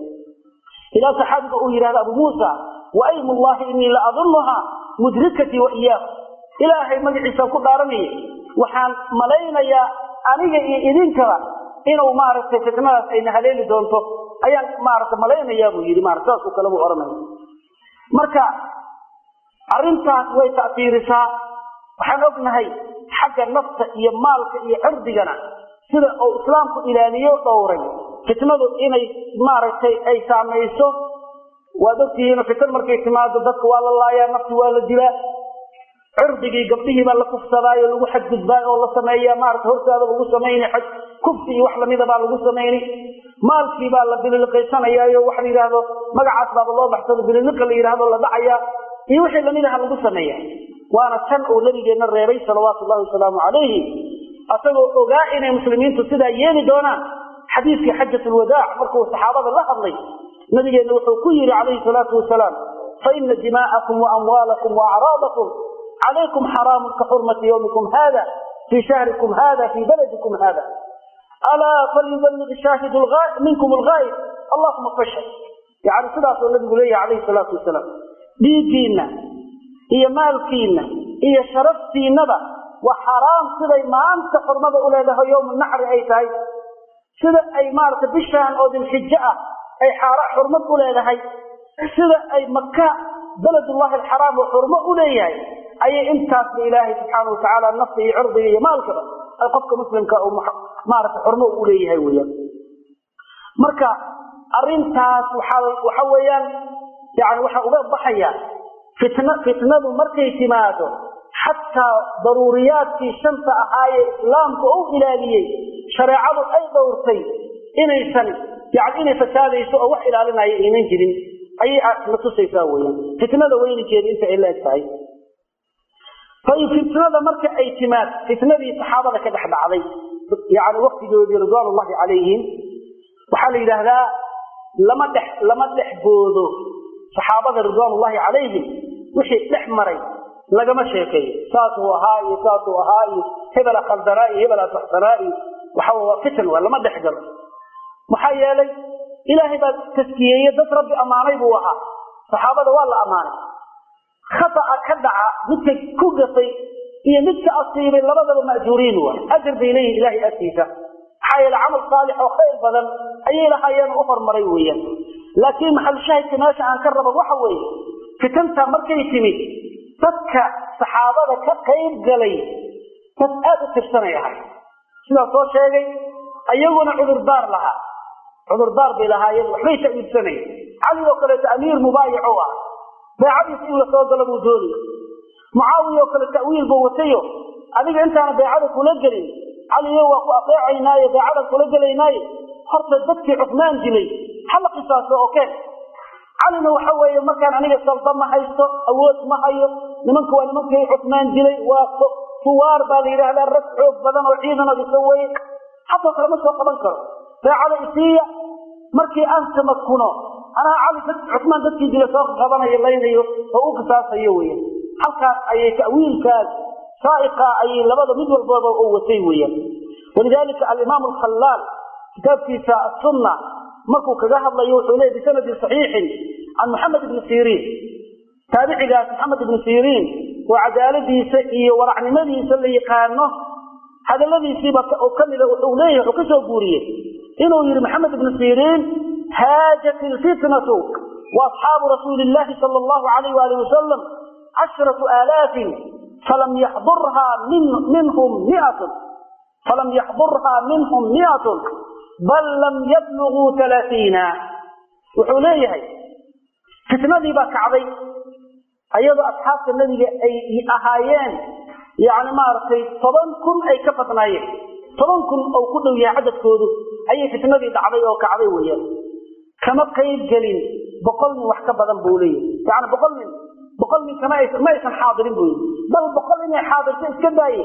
ilaa saxaabiga uu yidhahda abu muusa waym llahi inii la adunuha mudrikatii wa iyaahu ilaahay magaciisaan ku dhaaranaya waxaan malaynayaa aniga iyo idinkaba inuu maaragtay fitnadaas ayna haleeli doonto ayaan maarata malaynayaa buu yidhi marat saasoo kale buu odhanaya marka arrintaas way ta'tiirisaa waxaan ognahay xagga nafta iyo maalka iyo cirdigana sida uu islaamku ilaaliyo dhowray fitnadu inay maaragtay ay saamayso waad ogtihiino fitan markay timaado dadka waa la laayaa nafti waa la dilaa cirdigii gabdhihii baa la kufsadaayo lagu xadgudbaa oo la sameeyaa maarata hortaada lagu samayna xaj kufsi iyo wax lamida baa lagu samaynay maalkii baa la bililiqaysanayaayo waxa la yidhaahdo magacaas baaba loo baxsado bililiqa la yidhahdo la dhacayaa iyo wixii lamid aha lagu sameeya waana tan uu nabigeenna reebay salawaatu llahi wasalaamu calayhi asagoo ogaa inay muslimiintu sidaa yeeli doonaan xadiiskii xajat lwadaac markuu saxaabada la hadlay nabigeenna wuxuu ku yidhi calayhi salaatu wasalaam faina dimaa'akum waamwaalakum waacraadakum calaykum xaraamun ka xurmati yawmikum hada fii shahrikum hada fii baladikum hada alaa falyuballig shaahidu minkum algaayib allahuma fashhad yani sidaasoo nabigu leeyahay calayhi salaatu wasalaam dhiiggiinna iyo maalkiinna iyo sharaftiinnaba waa xaraam siday maanta xurmada u leedahay yowmu naxri ay tahay sida ay maarata bishaan oo dilxijo ah ay xurmad u leedahay sida ay maka beledullahi alxaraam oo xurmo u leeyahay ayay intaasba ilaahay subxaana watacaala nafta iyo cirdiga iyo maalkaba ay qofka muslimka maarata xurmo u leeyahay weyaan marka arintaas waxa weeyaan yani waxaa uga baxaya fitna fitnadu markay timaado xataa daruuriyaadkii shanta ahaayee islaamku u ilaaliyey shareecadu ay dhowrtay inaysan yani inay fasaadayso oo wax ilaalinaya aynan jirin ayay na tusaysaa weyaan fitnada weyninkeeda inta ay la eg tahay fain fitnada marka ay timaad fitnadii saxaabada ka dhex dhacday yani waktigoodii ridwaan ullahi calayhim waxaa la yidhaahdaa lama dhex lama dhex boodo saxaabada ridwaan ullahi calayhim wixii dhex maray lagama sheekeeyo saasuu ahaa iyo saasuu ahaa iyo hebela khaldanaa iyo hebela saxsanaa iyo waxa waa fitan waa lama dhex galo maxaa yeelay ilaahay baa taskiyeeye dad rabbi ammaanay buu ahaa saxaabada waa la ammaanay khata'a ka dhaca midka ku gafay iyo midka asiibay labadaba ma'juuriin waa ajar bay leeyihin ilahay agtiisa maxaa yeele camal saalix oo khayr badan ayay lahaayeen u hormaray weeyaan laakiin maxalshaahidka meesha aan ka rabo waxa weeye fitanta markay timid dadka saxaabada ka qayb galay dad aad u tirsanay ahay sidaa soo sheegay ayaguna cudurdaar lahaa cudurdaar bay lahaayeen waxbay ta'wiilsanayeen cali oo kaleeto amiir mubaayic u ah beecadiisa in la soo galo buu doonaya mucaawiya oo kale ta'wiil buu watayo adiga intaana beecada kula gelin caliyo waa ku adeecaynaaye beecadan kula gelaynaaye horta dadkii cufmaan dilay hala qisaaso oo keen calina waxa weeye markaan aniga salba ma haysto awood ma hayo nimanka waa nimankii cufmaan dilay waa fuwaar baa la yidhaahdaa rag xoog badan oo ciidanoo isa weye xatoo kale ma soo qaban karo beecada isiiya markii aan tamakuno anaa cali cusmaan dadkii dila soo qabanayo laynayo oo u qisaasayo weya halkaas ayay ta'wiilkaas saaiqa ayay labada mid walbooda u watay weeyaan walidalika alimaam alkhallaal kitaabkiisa asunna markuu kaga hadlayo wuxuu leeyay bisanadin saxiixin can maxamed ibni siriin taabicigaas maxamed ibni siriin oo cadaaladiisa iyo waracnimadiisa la yaqaano hadaladiisiiba kamida wuxuu leeyahay wuxuu ka soo guuriyey inuu yihi maxamed ibni siriin haajat ilfitnatu waasxaabu rasuuli illahi sala allahu alayh waali wasalam cashratu aalaafin falam yaxdurhaa minhum miatun falam yaxdurhaa minhum miatun bal lam yabluguu alaaiina wuxuu leeyahay fitnadii baa kacday ayadoo asxaabta nebiga ay ahaayeen yani maaragtay toban kun ay ka badnaayeen toban kun oo ku dhow yahay cadadkoodu ayay fitnadii dhacday oo kacday weeyaan kama qayb gelin boqol nin wax ka badan buu leeyahay yani boqol nin boqol nin kama ma aysan xaadirin buu yii bal boqol inay xaadirto iska daaye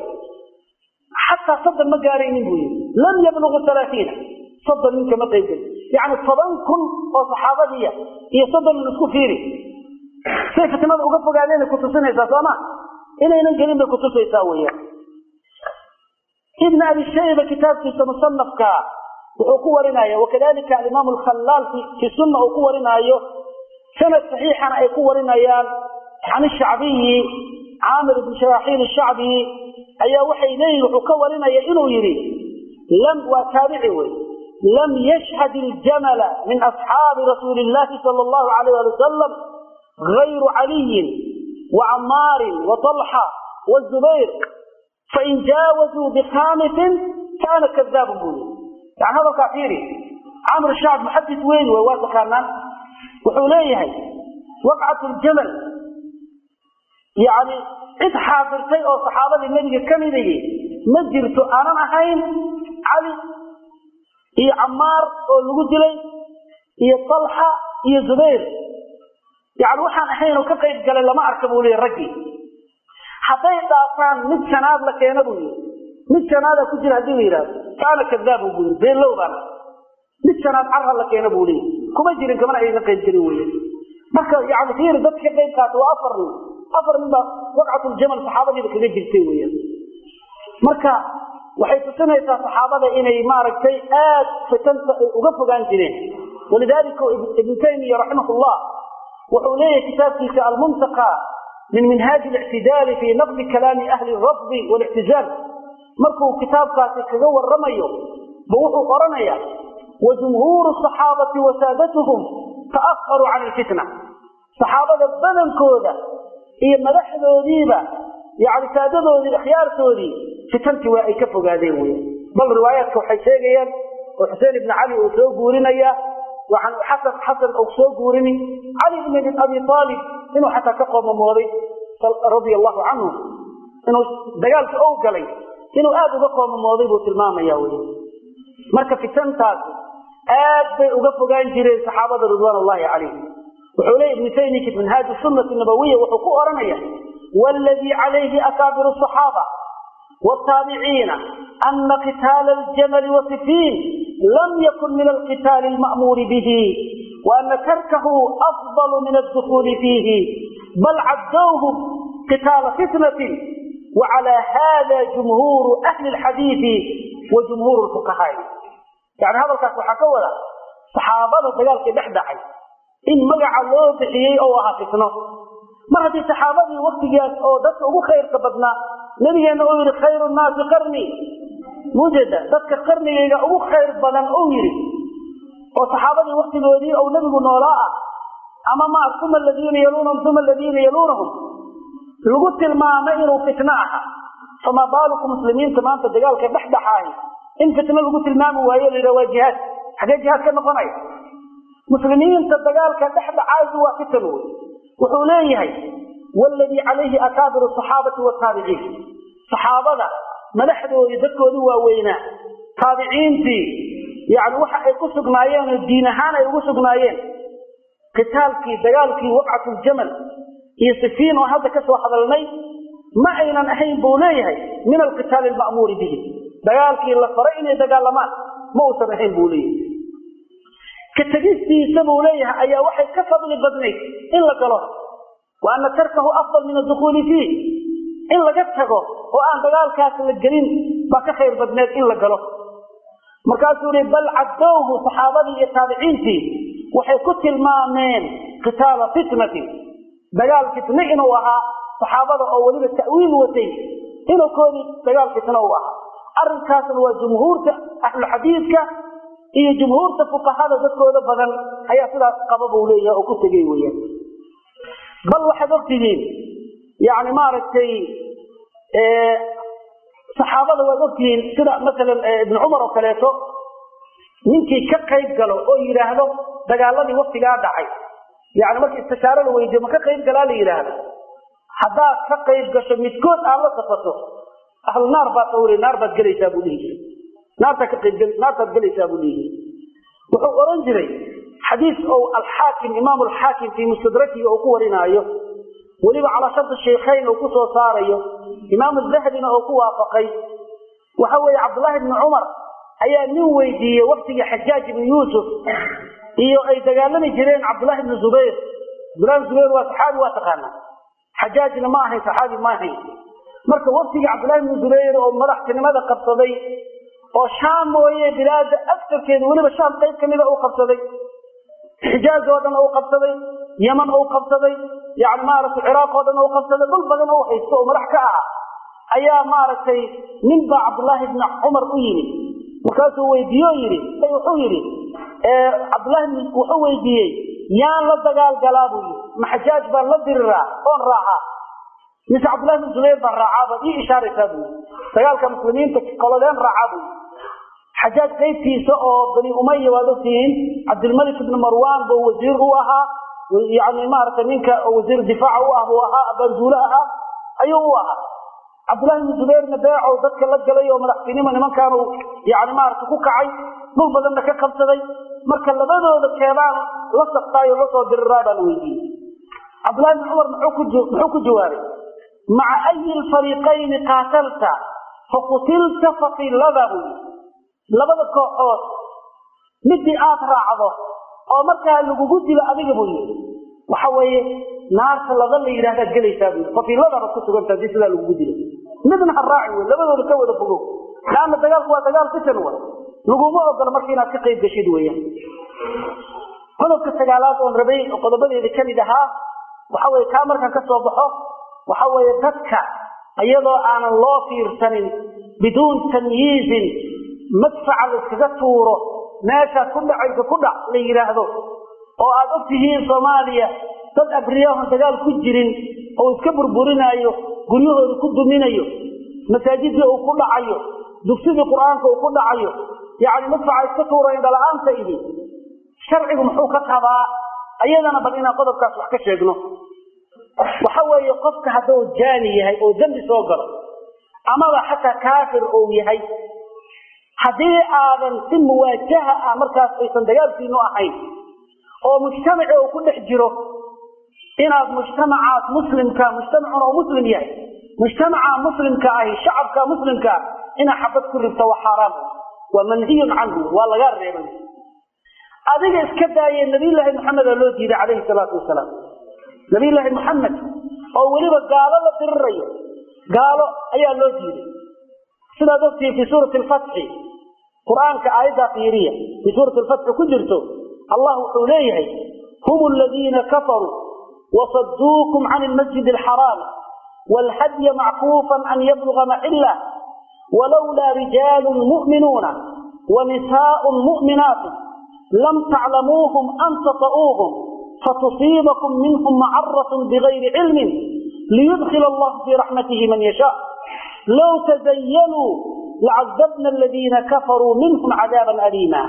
xataa soddon ma gaaraynin buu yii lam yablugu alaaiina soddon nin kama qayb gelin yani toban kun oo saxaabadiiya iyo soddon nin isku fiiri say fitnada uga fogaadeen kutusinaysaa sooma inaynan gelin bay kutusaysaa weyaan ibn abi shayba kitaabkiisa musanafka wuxuu ku warinaya wakadalika alimaam alkhallaal fi sunna uu ku warinaayo sanad saxiixana ay ku warinayaan can shacbiyi caamir ibn sharaxiil shacbi ayaa waxay leeyihin wuxuu ka warinaya inuu yidhi lam waa taabici wey lam yashhad iljamala min asxaabi rasuuli illahi sala allahu alayh ali wasalam gayru caliyin wacamaarin waطalxa wazubayr fain jaawazuu bikhaamisin kaana kadaabun buu yii yani hadalkaa fiiri camr shacb muxadis weyn wey waa taqaanaan wuxuu leeyahay waqcat ljamal yani cid xaadirtay oo saxaabadii nebiga ka midayay ma jirto aanan ahayn cali iyo camaar oo lagu dilay iyo talxa iyo zubayr yani waxaan ahayn oo ka qayb galay lama arka buu leeyahy raggii hadday dhaafaan mid shanaad la keena buu yii mid shanaada ku jira haddii la yidhahdo kaana kadaabu buu yii beenlow baana mid shanaad carra la keena buu leeyahy kuma jirin kamana ayga qayb gelin wey marka yani fiiri dadka ka qayb qaata waa afar nin afar nin baa waqcatuljamal saxaabadiiba kaga jirtay weyan marka waxay tusinaysaa saxaabada inay maaragtay aad fitanta ay uga fogaan jireen walidalika ibnu taymiya raximah llah wuxuu leeyahay kitaabkiisa almuntaqa min minhaaji اlictidaali fi naqdi kalaami ahli rafdi wاlictizaal markuu kitaabkaasi kaga waramayo ba wuxuu oranaya wajumhuuru صaxaabati wasaadatuhum ta'aharuu can ilfitna saxaabada badankooda iyo madaxdoodiiba yani saadadoodii ikhyaartoodii fitantii waa ay ka fogaadeen wey bal riwaayaadka waxay sheegayaan oo xuseen ibn cali uu soo guurinaya waxaan xasan xasan uu soo guurini cali ibn abi aalib inuu xataa ka qoomamooday radia allahu canhu inuu dagaalka ou galay inuu aad uga qoomamooday buu tilmaamaya wey marka fitantaasi aad bay uga fogaan jireen saxaabada ridwaan llahi calayhim wuxuu leeya ibnu taymiya minhaaj sunati nabawiya wuxuu ku oranaya wladii calayhi akaabiru صaxaaba wtaabiciina ana qitaala ljamali wasifiin lam yakun min alqitaali lma'muuri bihi waana tarkahu afضal min addukuuli fiihi bal caddowhu qitaala fitnatin wacalى hada jumhuuru ahli اlxadiiثi wa jumhuur fuqahaai yani hadalkaas waxaa ka wada saxaabada dagaalkii dhex dhacay in magaca loo bixiyey oo ahaa fitno mar haddii saxaabadii waktigaas oo dadka ugu khayrka badnaa nabigeena uu yidhi khayru nnaasi qarni mujeeda dadka qarnigayga ugu khayr badan uu yidhi oo saxaabadii waktigoodii ou nebigu noolaa ah ama ma uma aladiina yaluunahum uma aladiina yaluunahum lagu tilmaamay inuu fitno aha famaa baaluku muslimiinta maanta dagaalka dhexdhexaahi in fitno lagu tilmaami waayo la yidhaha waa jihaad xagee jihaad ka noqonaya muslimiinta dagaalka dhexdhexaadu waa fitan wey wuxuu leeyahay waladii calayhi akaabiru saxaabati wataabiciin saxaabada madaxdoodii dadkoodii waaweynaa taabiciintii yani waxa ay ku sugnaayeen oo diin ahaan ay ugu sugnaayeen qitaalkii dagaalkii waqcatuljamal iyo sifiin oo hadda ka soo hadalnay ma aynan ahayn buu leeyahay min alqitaali alma'muuri bihi dagaalkii la faray inay dagaalamaan ma uusan ahayn buu leeyahay ka tegistiisa buu leeyahay ayaa waxay ka fadli badnayd in la galo wa ana tarkahu afdal min adukhuuli fiih in laga tago oo aan dagaalkaas la gelin baa ka khayr badneed in la galo markaasuu yihi bal caddowhu saxaabadii iyo taabiciintii waxay ku tilmaameen qitaala fitnatin dagaal fitne inuu ahaa saxaabada oo weliba ta'wiil watay inuu koodii dagaal fitne u ahaa arrinkaasna waa jumhuurta ahluxadiidka iyo jumhuurta fuqahada dadkooda badan ayaa sidaas qaba buu leeyahay oo ku tegey weyaan bal waxaad ogtihiin yani maaragtay saxaabada waad ogtihiin sida masalan ibnu cumar oo kaleeto ninkii ka qayb galo oo yidhaahdo dagaaladii waktigaa dhacay yani marka istishaaro la weydiyo ma ka qayb galaa la yidhaahdo haddaad ka qayb gasho midkood aad la safato ahlu naar baad sawri naar baad gelaysaa buu dhihi jiray naartaa ka qayb naartaad gelaysaa buu dhihi jiray wuxuu oran jiray xadiis ou alxaakim imaam alxaakim fii mustadrakiga uu ku warinaayo weliba calaa shardi shaykhayn uu ku soo saarayo imaam dahabina oo ku waafaqay waxa weeye cabdullaahi bni cumar ayaa nin weydiiyey waktigii xajaaj ibni yuusuf iyo ay dagaalami jireen cabdullaahi bni zubayr cabdullahi bni zubayr waa saxaabi waa taqaanaa xajaajna ma ahayn saxaabi ma ahayn marka waktigii cabdullahi bni zubayr oo madaxtinimada qabsaday oo shaam mooye bilaada agtarkeeda weliba shaam qayb kamida uu qabsaday xijaaz oo dhan uu qabsaday yaman uu qabsaday yani maaragtay ciraaq oo dhan uu qabsaday dhul badan uu haysto oo madax ka aha ayaa maaragtay nin baa cabdullaahi bni cumar u yimid markaasuu weydiiye o yidhi wuxuu yidhi cabdullahi wuxuu weydiiyey yaan la dagaal galaa buu yidhi ma xajaaj baan la diriraa oon raacaa mise cabdullahi bni zubayr baan raacaa baad ii ishaaraysaa buu yidhi dagaalka muslimiinta qolodeen raacaa buu yidhi xajaaj qaybtiisa oo bani umaya waad ogtihiin cabdilmalik ibni marwan buu wasiir u ahaa yani maaragtay ninka wasiir difaaca u ah buu ahaa banduule ahaa ayuu u ahaa cabdullahi bni zubayrna beecow dadka la galay oo madaxtinimo nimankaanu yani maaragtay ku kacay dhul badanna ka qabsaday marka labadooda keebaan la saftaayo lasoo diriraa baa la weydiiyey cabdullahi bni cumar muxuu ku jawaabay maca ayi lfariiqayni qaatalta faqutilta faqilada buu yii labada kooxood midii aad raacdo oo markaa lagugu dilo adiga buu yii waxa weeye naarta laba la yidhahdaad gelaysaa buu fafiiladaaba ku suganta hadii sidaa lagugu dilo midna ha raaci wey labadooda ka wada fogow laanna dagaalku waa dagaal fitan wa laguma ogola marka inaad ka qayb gashid weeyaan qodobka sagaalaad oon rabay oo qodobadeeda kamid ahaa waxa weye kaa markaan ka soo baxo waxa weeye dadka iyadoo aanan loo fiirsanin biduun tamyiizin madfaca la iskaga tuuro meeshaad ku dhacayso ku dhac la yidhaahdo oo aad og tihiin soomaaliya dad abriyahon dagaal ku jirin oo iska burburinaayo guryahooda ku duminayo masaajidii uu ku dhacayo dugsidii qur-aanka uu ku dhacayo yacni madfaca iska tuura indhala-aanta ihi sharcigu muxuu ka qabaa ayadana bal inaan qodobkaas wax ka sheegno waxa weeye qofka hadduu jaani yahay oo dembi soo galo amaba xataa kaafir ou yahay haddii aadan si muwaajaha ah markaas aysan dagaalkiinu ahayn oo mujtamaci uu ku dhex jiro inaad mujtamacaas muslimka mujtamacun oo muslim yahay mujtamaca muslimka ahi shacabka muslimkaa inaad xabad ku ribto waa xaaraam waa manhiyun canhu waa lagaa reebay adiga iska daaye nabiyllaahi maxamed aa loo diiday calayhi salaatu wasalaam nabiyllaahi maxamed oo weliba gaalo la dirirayo gaalo ayaa loo diiday sidaad ogtihiin fii suurati alfatxi qur-aanka aayaddaa fiiriya fii suurati alfatxi ku jirto allah wuxuu leeyahay hum aladiina kafaruu wasadduukum can ilmasjid alxaraam waalhadya mackuufan an yabluga maxillah walowlaa rijaalun mu'minuuna wa nisaaءun mu'minaatun lam taclamuuhum an tata'uuhum fatusiibakum minhum macaratun bigayri cilmin liyudkil allahu fii raxmatihi man yashaa low tazayanuu lacadabna aladiina kafaruu minhum cadaaban aliima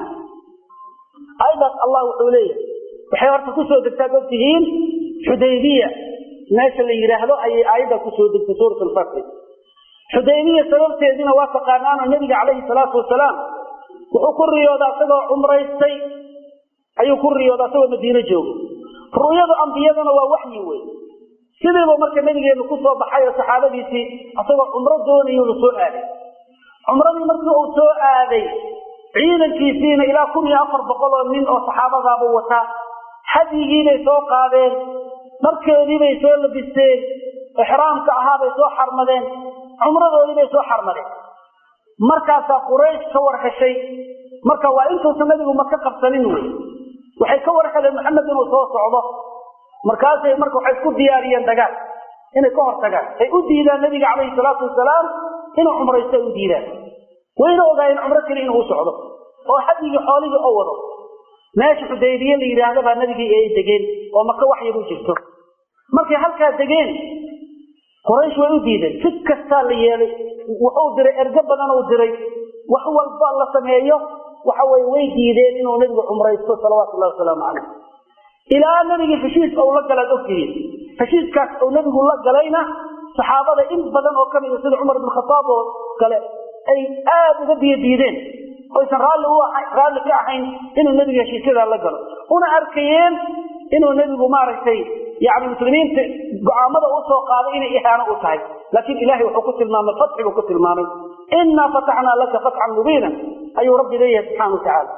ayadaas allah wuxuu leeyahay waxay horta kusoo degtaad ogtihiin xudaybiya meesha la yidhaahdo ayay aayadda kusoo degtay suurat alfatri xudaybiya sababteediina waa taqaanaano nebiga calayhi salaatu wasalaam wuxuu ku riyooda isagoo cumraystay ayuu ku riyooda isagoo madiino joogo ru'yadu ambiyadana waa waxyi wey sidiiba marka nabigeenu ku soo baxay oo saxaabadiisii isagoo cumro doonayuuna soo aaday cumradii markii uu soo aaday ciidankiisiina ilaa kun iyo afar boqol oo nin oo saxaabadaaba wataa hadyigiibay soo qaadeen dharkeediibay soo labisteen ixraamka ahaabay soo xarmadeen cumradoodiibay soo xarmadeen markaasaa quraysh ka war heshay marka waa intuusan nabigu maka qabsanin wey waxay ka war heleen maxamed inuu soo socdo markaasay marka waxay isku diyaariyeen dagaal inay ka hor tagaan ay u diidaan nabiga calayhi salaatu wasalaam inuu cumraysto ay u diidaan wayna ogaayeen cumro keli inuu u socdo oo hadyigii xoolihii oo wado meesha xudaybiye la yidhaahda baa nabigii ay degeen oo maka wax yar u jirto markay halkaa degeen quraysh way u diideen si kastaa la yeelay wuxuu diray ergo badan uu diray wax walba la sameeyo waxa weye way diideen inuu nebigu cumraysto salawaatullahi wasalaamu calayh ilaa nebigii heshiis ou la galaad ogtihiin heshiiskaas uu nebigu la galayna saxaabada in badan oo ka mida sida cumar ibn khataab oo kale ay aada uga biyo diideen oysan raalli u raalli ka ahayn inuu nebiga heshiisyadaa la galo una arkayeen inuu nebigu maaragtay yani muslimiinta go-aamada u soo qaaday inay ihaano u tahay laakiin ilahay wuxuu ku tilmaamay fatxi buu ku tilmaamay innaa fataxnaa laka fatxan mubiina ayuu rabbi leeyahay subxana wa tacaala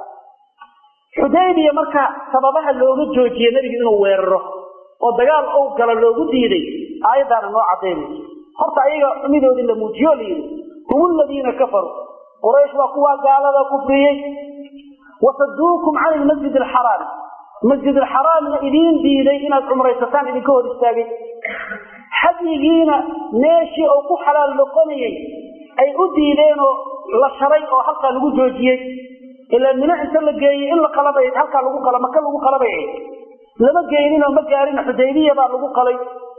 xudaybiya marka sababaha looga joojiye nebigu inuu weeraro oo dagaal ou galo loogu diiday aayaddaana noo cadaynayso horta ayaga xumidoodii la muujiyo la yidhi hum aladiina kafaruu quraysh waa kuwaa gaalada kufriyey wasaduukum can ilmasjid alxaraami masjid alxaraamna idiin diiday inaad cumraysataan idinka hor istaagay hadyigiina meeshii uu ku xalaal noqonayay ay u diideenoo la sharay oo halkaa lagu joojiyey ilaa mino inta la geeyey in la qalabay halkaa lagu qala maka lagu qalabay lama geyninoo ma gaarin xudaybiya baa lagu qalay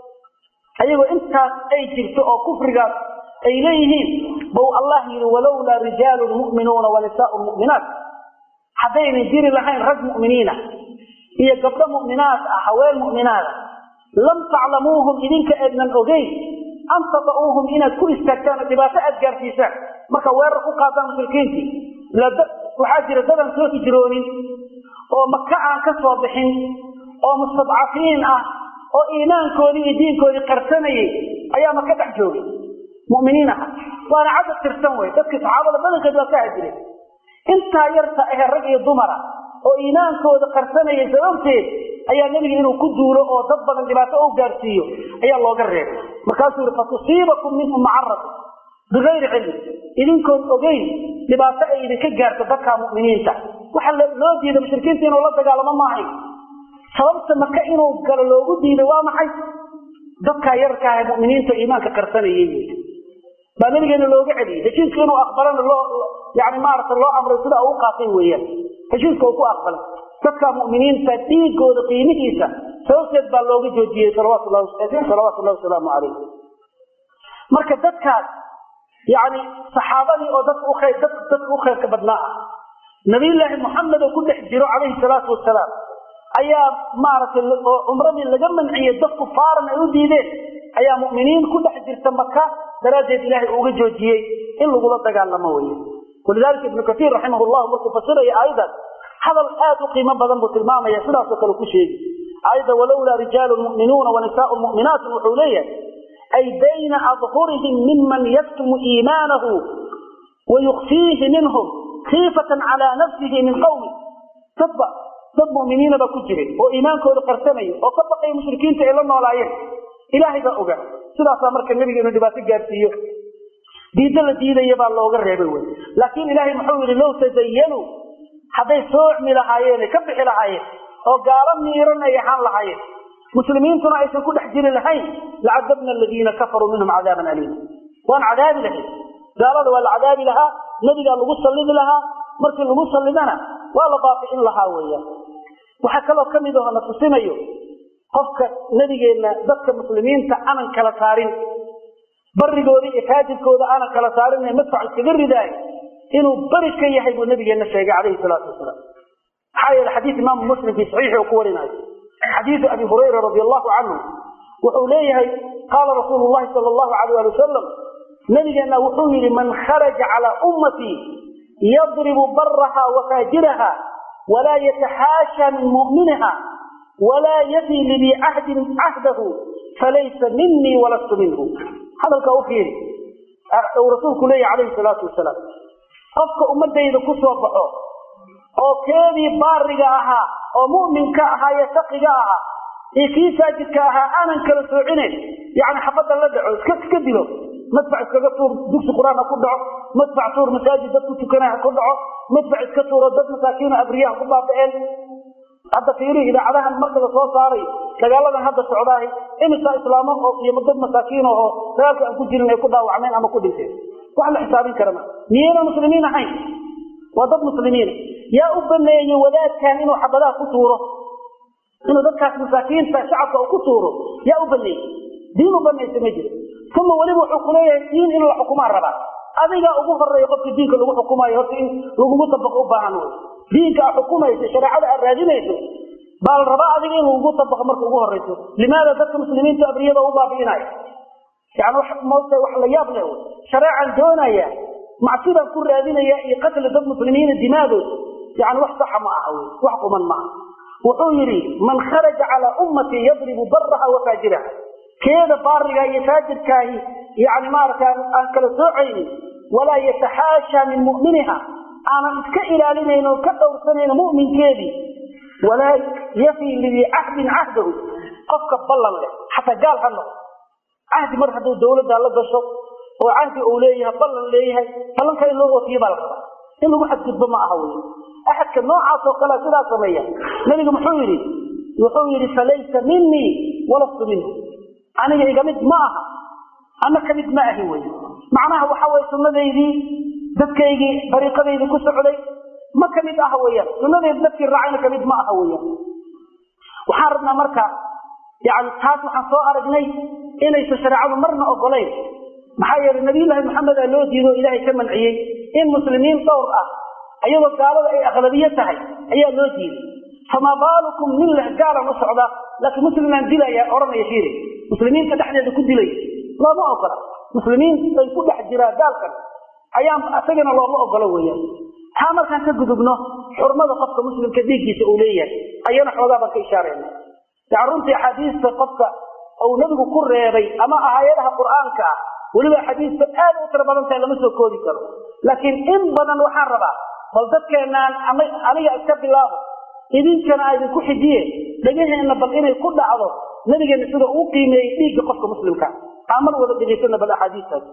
ayagoo intaas ay jirto oo kufrigaas ay leeyihiin bau allah yidhi walowlaa rijaalun mu'minuuna wa nisaa'un mu'minaat haddaynan jiri lahayn rag mu'miniina iyo gabdho mu'minaat ah haween mu'minaada lam taclamuuhum idinka eednan ogeyn an tata'uuhum inaad ku istaagtaan oo dhibaato aad gaarsiisaan marka weerar ku qaadaan mushrikiintii waxaa jira dadan soo hijroonin oo maka aan ka soo bixin oo mustadcafiin ah oo iimaankoodii iyo diinkoodii qarsanayay ayaa maka dhex joogay muminiin aha waana cadad tirsan wey dadkii saxaabada badankeed waa ka hajireen intaa yarta ahe rag iyo dumara oo iimaankooda qarsanaya sababteed ayaa nebiga inuu ku duulo oo dad badan dhibaato u gaarsiiyo ayaa looga reebay markaasuu yihi fatusiibakum minhum macaratu bigayri cilmi idinkoon ogeyn dhibaato ay idinka gaarto dadka mu'miniinta waxa loo diiday mushrikiinta inuu la dagaalamo maahayn sababta maka inuu galo loogu diiday waa maxay dadkaa yarka ah muminiinta iimaanka qarsanayay baa nabigeena looga celiyey heshiiska inuu aqbalana loo yani maarata loo amray sida u qaatay weeyaan heshiiska uu ku aqbalay dadka mu'miniinta dhiigooda qiimihiisa sababteed baa looga joojiyey salawaatu llahi wasalaamu calayh marka dadkaas yani saxaabadii oo dadka ukayr dadka u khayrka badnaa ah nabiyullaahi moxamed oo ku dhex jiro calayhi salaatu wasalaam ayaa maaragtay oo cumradii laga manciyey dad kufaaran ay u diideen ayaa mu'miniin ku dhex jirta maka daraaddeed ilaahay uga joojiyey in lagula dagaalamo weye walidaalika ibnu katiir raximah llahu markuu fasiraya aayaddaas hadal aad u qiimo badan buu tilmaamaya sidaasoo kale ku sheegi aayadda walowlaa rijaalun mu'minuuna wa nisaaun mu'minaatun wuxuu leeyahay ay bayna adhurihim miman yaktumu iimaanahu wa yukfiihi minhum khiifatan calaa nafsihi min qawmi dadba dad mu'miniina baa ku jiray oo iimaankooda qarsanaya oo ka baqaya mushrikiinta ay la noolaayeen ilaahay baa oga sidaasaa marka nebiga inuu dhibaato gaarsiiyo diidda la diidaya baa looga reebay wey laakiin ilaahay muxuu yidhi low tazayanuu hadday soocmi lahaayeen ka bixi lahaayeen oo gaalo miiran ay ahaan lahaayeen muslimiintuna aysan ku dhex jiri lahayn lacadabna aladiina kafaruu minhum cadaaban aliima waan cadaabi lahayn gaalada waa la cadaabi lahaa nebigaa lagu sallidi lahaa markii lagu sallidana waa la baabi'in lahaa weeyaan waxaa kaloo ka mid aho na tusinayo qofka nebigeenna dadka muslimiinta aanan kala saarin barigooda iyo faajirkooda aanan kala saarin ee madfac iskaga ridaayo inuu beri ka yahay buu nabigeenna sheegay calayhi salaatu wasalaam maxaa yeele xadiis imaamu muslim fii saxiixi uu ku warinayo xadiidu abi hurayra radi allahu canhu wuxuu leeyahay qaala rasuulu llahi sala allahu alayh ali wasalam nabigeenna wuxuu yidhi man kharaja calaa ummatii yadribu baraha wa faajiraha walaa yataxaasha min mu'miniha walaa yafi lidii cahdin cahdahu falaysa minii walastu minhu hadalkaa u fiiri uu rasuulku leeyahy calayhi salaatu wasalaam qofka ummadayda ku soo baxo oo keedii baariga ahaa oo mu'minka ahaa iyo taqiga ahaa iyo kii faajidka ahaa aanan kala soocinayn yani xabadda la dhaco iska iska dilo madfac iskaga tuur dugsi qur-aan ha ku dhaco madfac tuur masaajid dadku tukanaa ha ku dhaco madfac iska tuuro dad masaakiino abriyaha ku baaba'een hadda fiiri idaacadahan marka la soo saaray dagaaladan hadda socdaahi imisa islaamo oo iyo dad masaakiin oo dagaalka aan ku jirin ay ku dhaawacmeen ama ku dhinteen wax la xisaabin kara ma miyayna muslimiin ahayn waa dad muslimiina yaa u baneeyey wadaadkan inuu xabadaha ku tuuro inuu dadkaas masaakiinta shacabka uu ku tuuro yaa u baneeyey diin u banaysa ma jiro uma weliba wuxuu kuleeyahay diin in la xukumaa rabaa adigaa ugu horeeya qofka diinka lagu xukumayo horta in lagugu dabaqo u baahan wey diinka aad xukumayso shareecada aad raadinayso baa la rabaa adiga in lagugu dabaqo marka ugu horeyso limaada dadka muslimiinta abriyada u baabi'inayo yani mota wax la yaab leh shareecan doonaya macsidaan ku raadinaya iyo qatli dad muslimiina dimaadood yani wax saxa ma aha wey wax quman ma aha wuxuu yidhi man kharaja calaa ummatii yadribu baraha wa faajiraha keeda baariga iyo faajirkaahi yani maarata aan kala soocaynin walaa yataxaasha min mu'miniha aanan iska ilaalinayn oo ka dhowrsanayn mu'minkeedii walaa yafii lidii cahdin cahdahu qofka ballan leh xataa gaal ha noqo cahdi mar hadduu dawladda la gasho oo cahdi uu leeyahay ballan leeyahay ballanka in loo oofiye baa la rabaa in lagu xadgudbo ma aha wey axadka noocaas oo kale sidaa sameeya nabigu muxuu yidhi wuxuu yidhi falaysa minii walastu minhu aniga iga mid ma aha ana ka mid ma ahi wey macnaha waxa weye sunnadaydii dadkaygii dariiqadaydii ku socday ma ka mid aha weyaan sunnadayda dadkii raacayna kamid ma aha weyaan waxaan rabnaa marka yani taas waxaan soo aragnay inaysan shareecadu marna ogolayn maxaa yeelay nabiyullaahi maxamedaa loo diido ilaahay ka manciyey in muslimiin dhowr ah ayadoo gaalada ay aqlabiye tahay ayaa loo diiday famaa baalukum nin leh gaalan u socda laakiin muslimaan dilaya odhanaya fiiri muslimiinta dhexdeeda ku dilaya looma ogola muslimiin ay ku dhex jiraan gaalkan ayaan isagana looma ogolo weeyaan taa markaan ka gudubno xurmada qofka muslimka dhiiggiisa uu leeyahay ayana xoogaa baan ka ishaarayna yani runtii axaadiista qofka uu nabigu ku reebay ama aayadaha qur'aanka ah weliba axaadiista aad u tiro badan tahay lama soo koobi karo laakiin in badan waxaan rabaa bal dadkeenaan ama aniga iska bilaabo idinkana a idinku xijiye dhegaheenna bal inay ku dhacdo nabigeena sida uu qiimeeyey dhiigga qofka muslimka aan mar wada dhegaysana bal axaadiistaas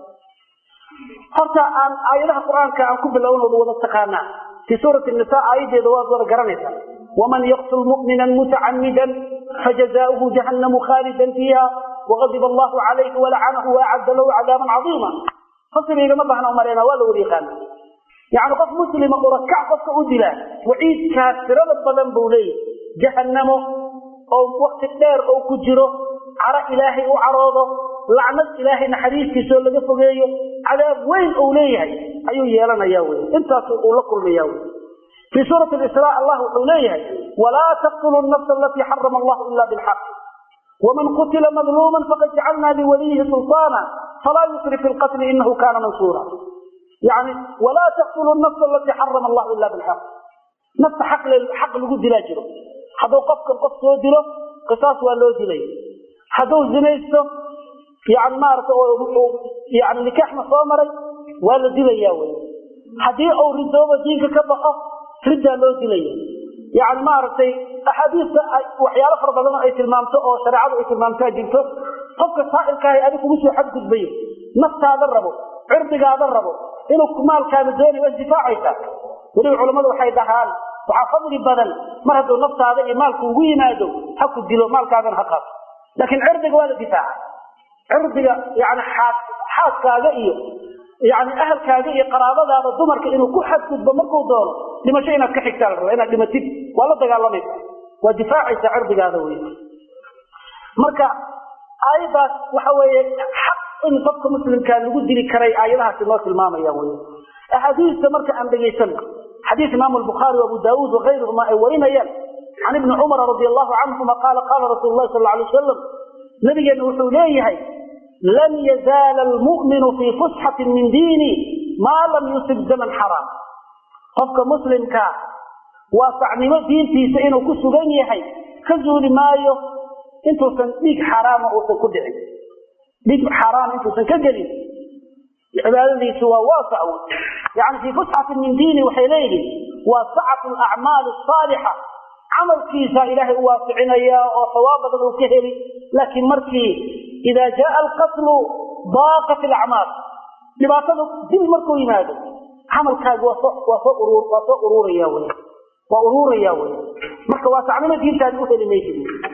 horta aan aayadaha qur-aanka aan ku bilownooda wada taqaanaa fii suurati nisa aayadeeda waad wada garanaysaa waman yaqtul mu'mina mutacamidan fajazaauhu jahannamu khaalidan fiiha waqadib allahu calayhi walacanahu waacadda lahu cadaaban cadiima fasriigama bahna umareyna waa la wada yaqaana yani qof muslima urakac qofka u dilaa waciidkaas tirada badan buu leeyahy jahannamo oo wakti dheer oo ku jiro caro ilaahay u caroodo lacnad ilaahay naxariistiisoo laga fogeeyo cadaab weyn uu leeyahay ayuu yeelanaya wey intaas uu la kulmaya wey fii suurati isra allah wuxuu leeyahay walaa taqtuluu nafsa alatii xarama allahu ila bilxaq waman qutila madluuman faqad jacalna liwaliyihi sulطaana falaa yusrif fi lqatli inahu kana mansuura yani walaa taqtuluu nafsa alatii xarama allahu ila bilxaq nafta xaq lagu dilaa jiro hadduu qofkan qof soo dilo qisaas waa loo dilay hadduu zinaysto yani maarata yani nikaaxna soo maray waa la dilaya wey haddii uu ridoobo diinka ka baxo riddaa loo dilaya yani maaragtay axaadiista waxyaalo fara badan ay tilmaamto oo shareecadu ay tilmaamtaa jirto qofka saa'ilkaahi adig kugu soo xadgudbayo naftaada rabo cirdigaada rabo inuu maalkaada doonayo waa difaacaysa weliba culammadu waxay dhahaan waxaa fadli badan mar hadduu naftaada iyo maalku ugu yimaado ha ku dilo maalkaadana ha qaato laakiin cirdiga waa la difaaca cirdiga yani xaaskaaga iyo yani ahalkaaga iyo qaraabadaada dumarka inuu ku xadgudbo markuu doono dhimasho inaad ka xigtaa la rabaa inaad dhimatid waa la dagaalamaysa waa difaacaysa cirdigaada wey marka aayaddaas waxa weeye xaq in qofka muslimkaa lagu dili karay aayadahaasi noo tilmaamaya wey axaadiista marka aan dhegaysano xadiis imaamu albukhaari abu daauud wakayruhuma ay warinayaan can ibni cumara radi allahu canhuma qaala qaala rasuulu lahi sal alay wasalam nabigeena wuxuu leeyahay lan yazaala almu'minu fii fusxatin min diini maa lam yusib daman xaraam qofka muslimkaa waasacnimo diintiisa inuu ku sugan yahay ka zuuli maayo intuusan dhiig xaraama uusan ku dhicin dhiig xaraam intuusan ka gelin cibaadadiisu waa waasac wey yani fii fusxatin min diini waxay leeyihin waa sacatu alacmaali asaalixa camalkiisa ilaahay u waasicinaya oo sawaab badan uu ka heli laakiin markii idaa jaaa alqatlu daaqat alacmaal dhibaatadu dil markuu yimaado camalkaaga waa soo waa soo urur waa soo ururaya wey waa ururaya wey marka waasacnimo diintaadi u heli maysid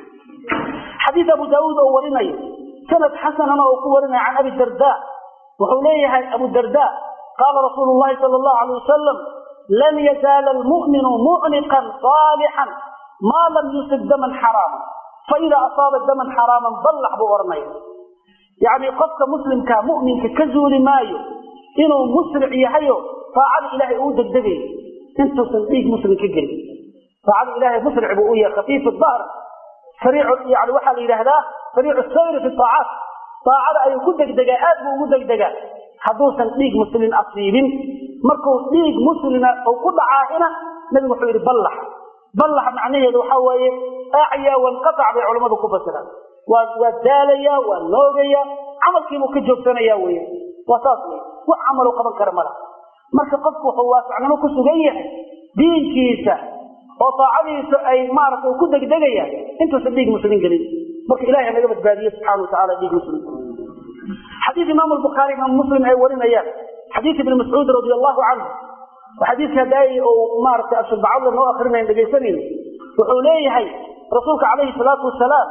xadiis abu daauud oo warinayo sanad xasanana oo ku warinaya can abi darda wuxuu leeyahay abu darda qaala rasuulu llahi sala allahu alay wasalam lan yazaala almu'minu mucniqan saalixan maa lam yusib daman xaraama faida asaaba daman xaraaman ballax buu odhanaya yacni qofka muslimka mu'minka ka zuuli maayo inuu musric yahayo taacada ilaahay uu degdegayo intuusan dhiig muslim ka gelin taacada ilaahay musric buu u yahay khafiif dahr sariic yani waxaa la yidhaahdaa sariicu sayri fi aacaat daacada ayuu ku degdegaa aad buu ugu degdegaa hadduusan dhiig muslin asiibin markuu dhiig muslina uu ku dhacaahina nabigu wuxuu yidhi ballax ballax macnaheedu waxaa weeye acyaa wanqatac bay culammadu ku fasiraan waa waa daalaya waa noogaya camalkiibuu ka joogsanaya wey waa saas wey wax camalu qaban kara mala marka qofku wuxuu waasacnimo ku sugan yahay diinkiisa oo daacadiisa ay maaragta uu ku degdegaya intuusan dhiig muslin gelin marka ilahay naga badbaadiye subxana watacala dhiig muslim xadiis imaam albukhaari imaam muslim ay warinayaan xadiis ibni mascuud radi allahu canhu xadiiska hadaay uu maaragtay ashubacadla noo akrinayn dhegaysanayno wuxuu leeyahay rasuulka calayhi salaatu wasalaam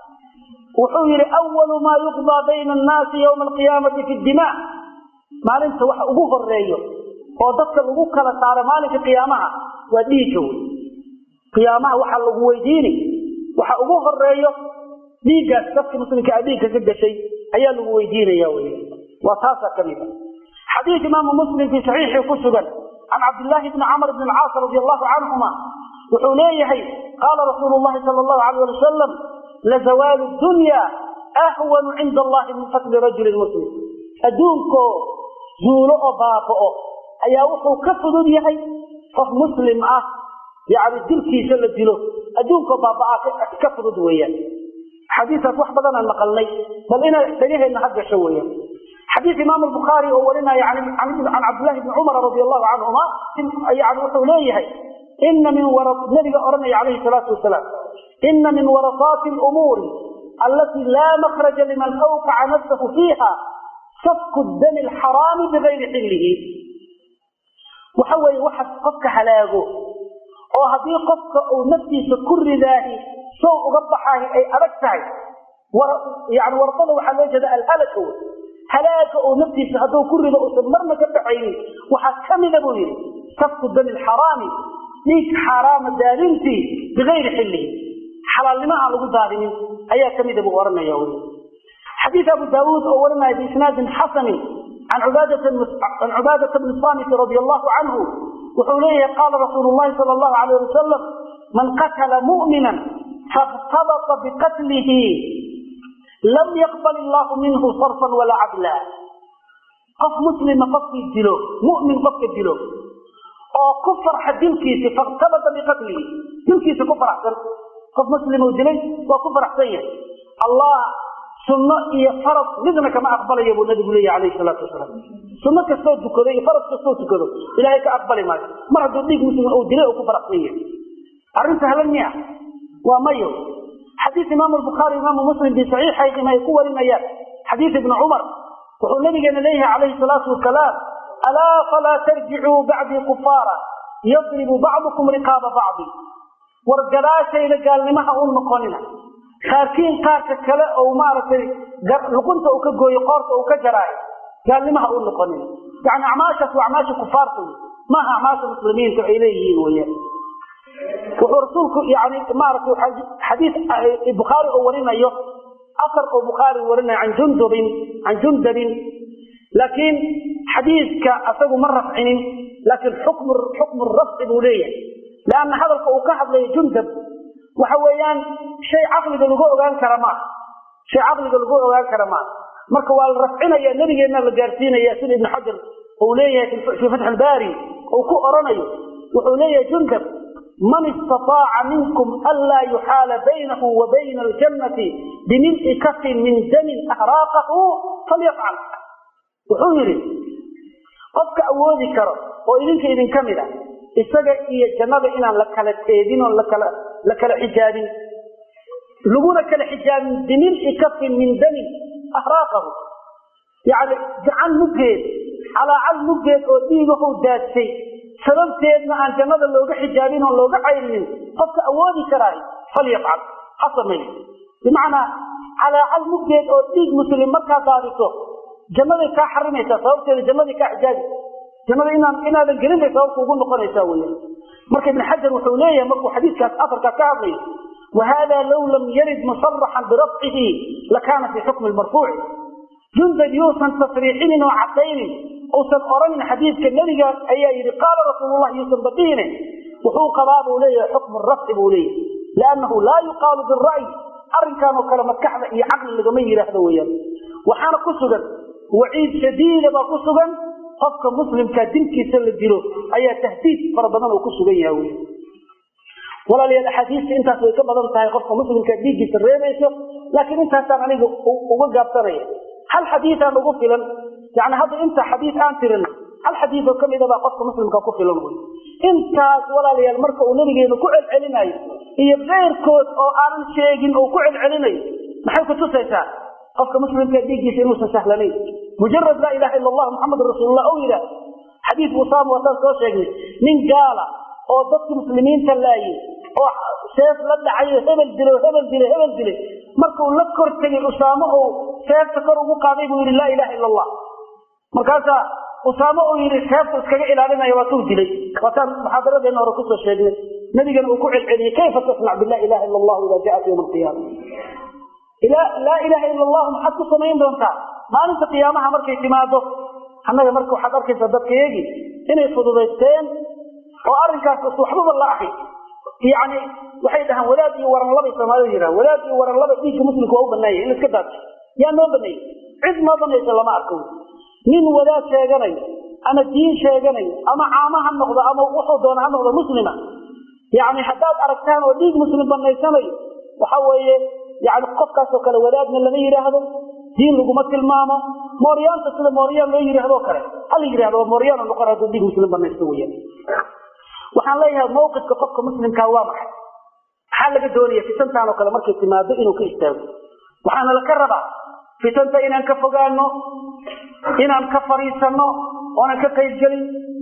wuxuu yihi awalu maa yuqdaa bayna annaasi yowma alqiyaamati fi dima maalinta waxa ugu horeeyo oo dadka lagu kala saaro maalinka qiyaamaha waa dhiigga wey qiyaamaha waxaa lagu weydiini waxa ugu horeeyo dhiiggaas dadka muslimka a dhiigka ka gashay ayaa lagu weydiinaya wy waa taasaa ka mid a xadiis imaamu muslim fii saxiixii ku sugan can cabdillaahi bni camr bni alcaas radi allahu canhuma wuxuu leeyahay qaala rasuulu llahi sala allahu alayh ali wasalam lazawaalu dunya ahwanu cinda allahi min qatli rajulin muslim adduunkoo zuulo oo baaba'o ayaa wuxuu ka fudud yahay qof muslim ah yani dilkiisa la dilo adduunkoo baaba'aa ka fudud weeyaan xadiisaas wax badanaan maqalnay bal ina dhegaheenna ha gasho weeyaan xadiis imaam albukhaari oo warinaya can cabdillahi bni cumar radi allahu canhuma yani wuxuu leeyahay ina min nabiga odhanaya calayhi salaatu wasalaam ina min warasaati lumuuri allatii laa makhraja liman awqaca nafsahu fiiha safku dami alxaraami bigayri xillihi waxa weeye waxa qofka halaago oo haddii qofka uu naftiisa ku ridaahi sow uga baxaahi ay adag tahay yani warqada waxaa loo jeeda alhalaka wey halaaga oo naftiisa hadduu ku rido uusan marna ka baxaynin waxaa ka mida buu yidhi safku dami alxaraami dhiig xaaraama daadintii bigayri xillihi xalaalnimo aan lagu daadinin ayaa ka mida buu ohanaya wy xadiis abu daawuud oo warinaya biisnaadin xasanin can cubaadata bni samit radi allahu canhu wuxuu leeyahay qaala rasuulu llahi sala allahu alayh wasalam man qatala mu'minan faاktabata biqatlihi lam yaqbal illahu minhu sarfan walaa cadla qof muslima qofkii dilo mu'min qofka dilo oo ku farxa dilkiisi faاktabata biqatlihi dilkiisa ku faraxsan qof muslimuu dilay waa ku faraxsan yahay allah sunno iyo farad midna kama aqbalayo buu nabigu leeyahy alayhi salaatu wasalaam sunno kastoo tukado iyo farad kastoo tukado ilaahay ka aqbali maayo mar hadduu dhiig muslim uu dilay oo ku faraxsan yahay arrin sahlan miya waa mayo xadiis imaamu albukhaari imaamu muslim bi saxiixayhim ay ku warinayaan xadiis ibni cumar wuxuu nabigeena leeyahay calayhi salaatu wasalaam alaa falaa tarjicuu bacdii kufaara yadribu bacdukum riqaaba bacdi war gadaashayda gaalnimaha u noqonina qaarkiin qaarka kale ou maaragtay luqunta uu ka gooyo qoorta uu ka jaraayo gaalnimaha u noqonina yani acmaashaas waa acmaasha kufaarta wey maaha acmaasha muslimiinta ay leeyihiin weyaan wuxuu rasuulku yani maaragtay xadiis bukhaari oo warinayo asar oo bukhaari warinayo can jundubin can jundabin laakiin xadiiska asagu ma rafcinin laakiin xukmu xukmu rafci buu leeyahay leanna hadalka uu ka hadlayo jundab waxa weeyaan shay caqliga lagu ogaan kara maaha shay caqliga lagu ogaan kara maaha marka waa la rafcinaya nebigeenna la gaarsiinaya sida ibnu xajar uu leeyahay fii fatx albaari uu ku oranayo wuxuu leeyahay jundab man istaaaca minkum anlaa yuxaala baynahu wa bayna aljannati bimil'i kafin min damin ahraaqahu falyafcal wuxuu yidhi qofka awoodi karo oo idinka idinka mid a isaga iyo jannada inaan la kala teedin oon lakala la kala xijaabin laguna kala xijaabin bimil'i kafin min damin ahraaqahu yacni gacan muggeed calaacal muggeed oo dhiigahu daadsay sababteedna aan jannada looga xijaabin oon looga cayrinin qofka awoodi karaayo falyafcal ha sameeyo bimacnaa calaacal muggeed oo dhiig muslim markaa daadiso jannaday kaa xarimaysaa sababteeda jannaday kaa xijaabi jannada inaan inaadan gelin bay sababta ugu noqonaysaa weya marka ibn xajar wuxuu leeyahay markuu xadiiskaas afarkaa ka hadlayo wahada low lam yarid musaraxan birafcihi lakaana fii xukmi marfuuci jundab yuusan tasriixinin oo cadaynin uusan oranin xadiidka nebiga ayaa yidhi qaala rasuulullah yuusan badihine wuxuu qabaa buu leeyahay xukmu rafci buu leeyahay liannahu laa yuqaalu bira'yi arrinkan oo kale maskaxda iyo caqli lagama yidhaahdo weyaan waxaana ku sugan waciid shadiida baa ku sugan qofka muslimka dilkiisa la dilo ayaa tahdiid fara badan oo ku sugan yaha wy walaalayaal axaadiista intaas way ka badan tahay qofka muslimka dhiiggiisa reebayso laakiin intaasaan aniga uga gaabsanaya hal xadiiaan ugu filan yani hadda inta xadiis aan tirina hal xadiis oo kamida baa qofka muslimka ku filan wy intaas walaalayaal marka uu nabigeenu ku celcelinayo iyo keyrkood oo aanan sheegin oo ku celcelinayo maxay kutusaysaa qofka muslimka dhiiggiisa inuusan sahlanayn mujarad laa ilaha ila allah muxamadun rasuulullah ou yidhaah xadiis usaama waataan soo sheegnay nin gaala oo dadka muslimiinta laayay oo seef la dhacayo hebel dilay hebel dilay hebel dilay markuu la kor tegay usaamo ou seefta kor ugu qaaday buu yidhi laa ilaha ila allah markaasaa usaamo uu yidhi seefta iskaga ilaalinaya waatuu dilay waataan muxaadaradeena hore kusoo sheegnay nabigana uu ku celceliyey kayfa tasnac bila ilaha ila allah ida jaat yowma alqiyaama laa ilaha ila allahu maxaad ku samayn doontaa maalinta qiyaamaha markay timaado annaga marka waxaad arkaysaa dadkayagii inay fududaysteen oo arrinkaas waxbaba la ahay yani waxay dhahaan wadaad iyo waranlabay soomaalida yidhahan wadaad iyo waranlaba dhiigga muslimka waa u banaanya in iska daadsho yaa noo baneeyey cid noo banaysa lama arko nin wadaad sheeganayo ama diin sheeganayo ama caamo ha noqdo ama wuxuu doona ha noqdo muslima yani haddaad aragtaan oo dhiig muslim banaysanayo waxa weeye yani qofkaasoo kale wadaadna lama yidhaahdo diin laguma tilmaamo mooryaanta sida mooryaan loo yidhahdoo kale hala yidhahdo waa mooryaan noqon hadduu dhiig muslim banaysto weyan waxaan leeyahay mawqifka qofka muslimkaa waa maxay maxaa laga doonaya fitantaan oo kale markay timaado inuu ka istaago waxaana laka rabaa fitanta inaan ka fogaano inaan ka fariisanno oonan ka qaybgelin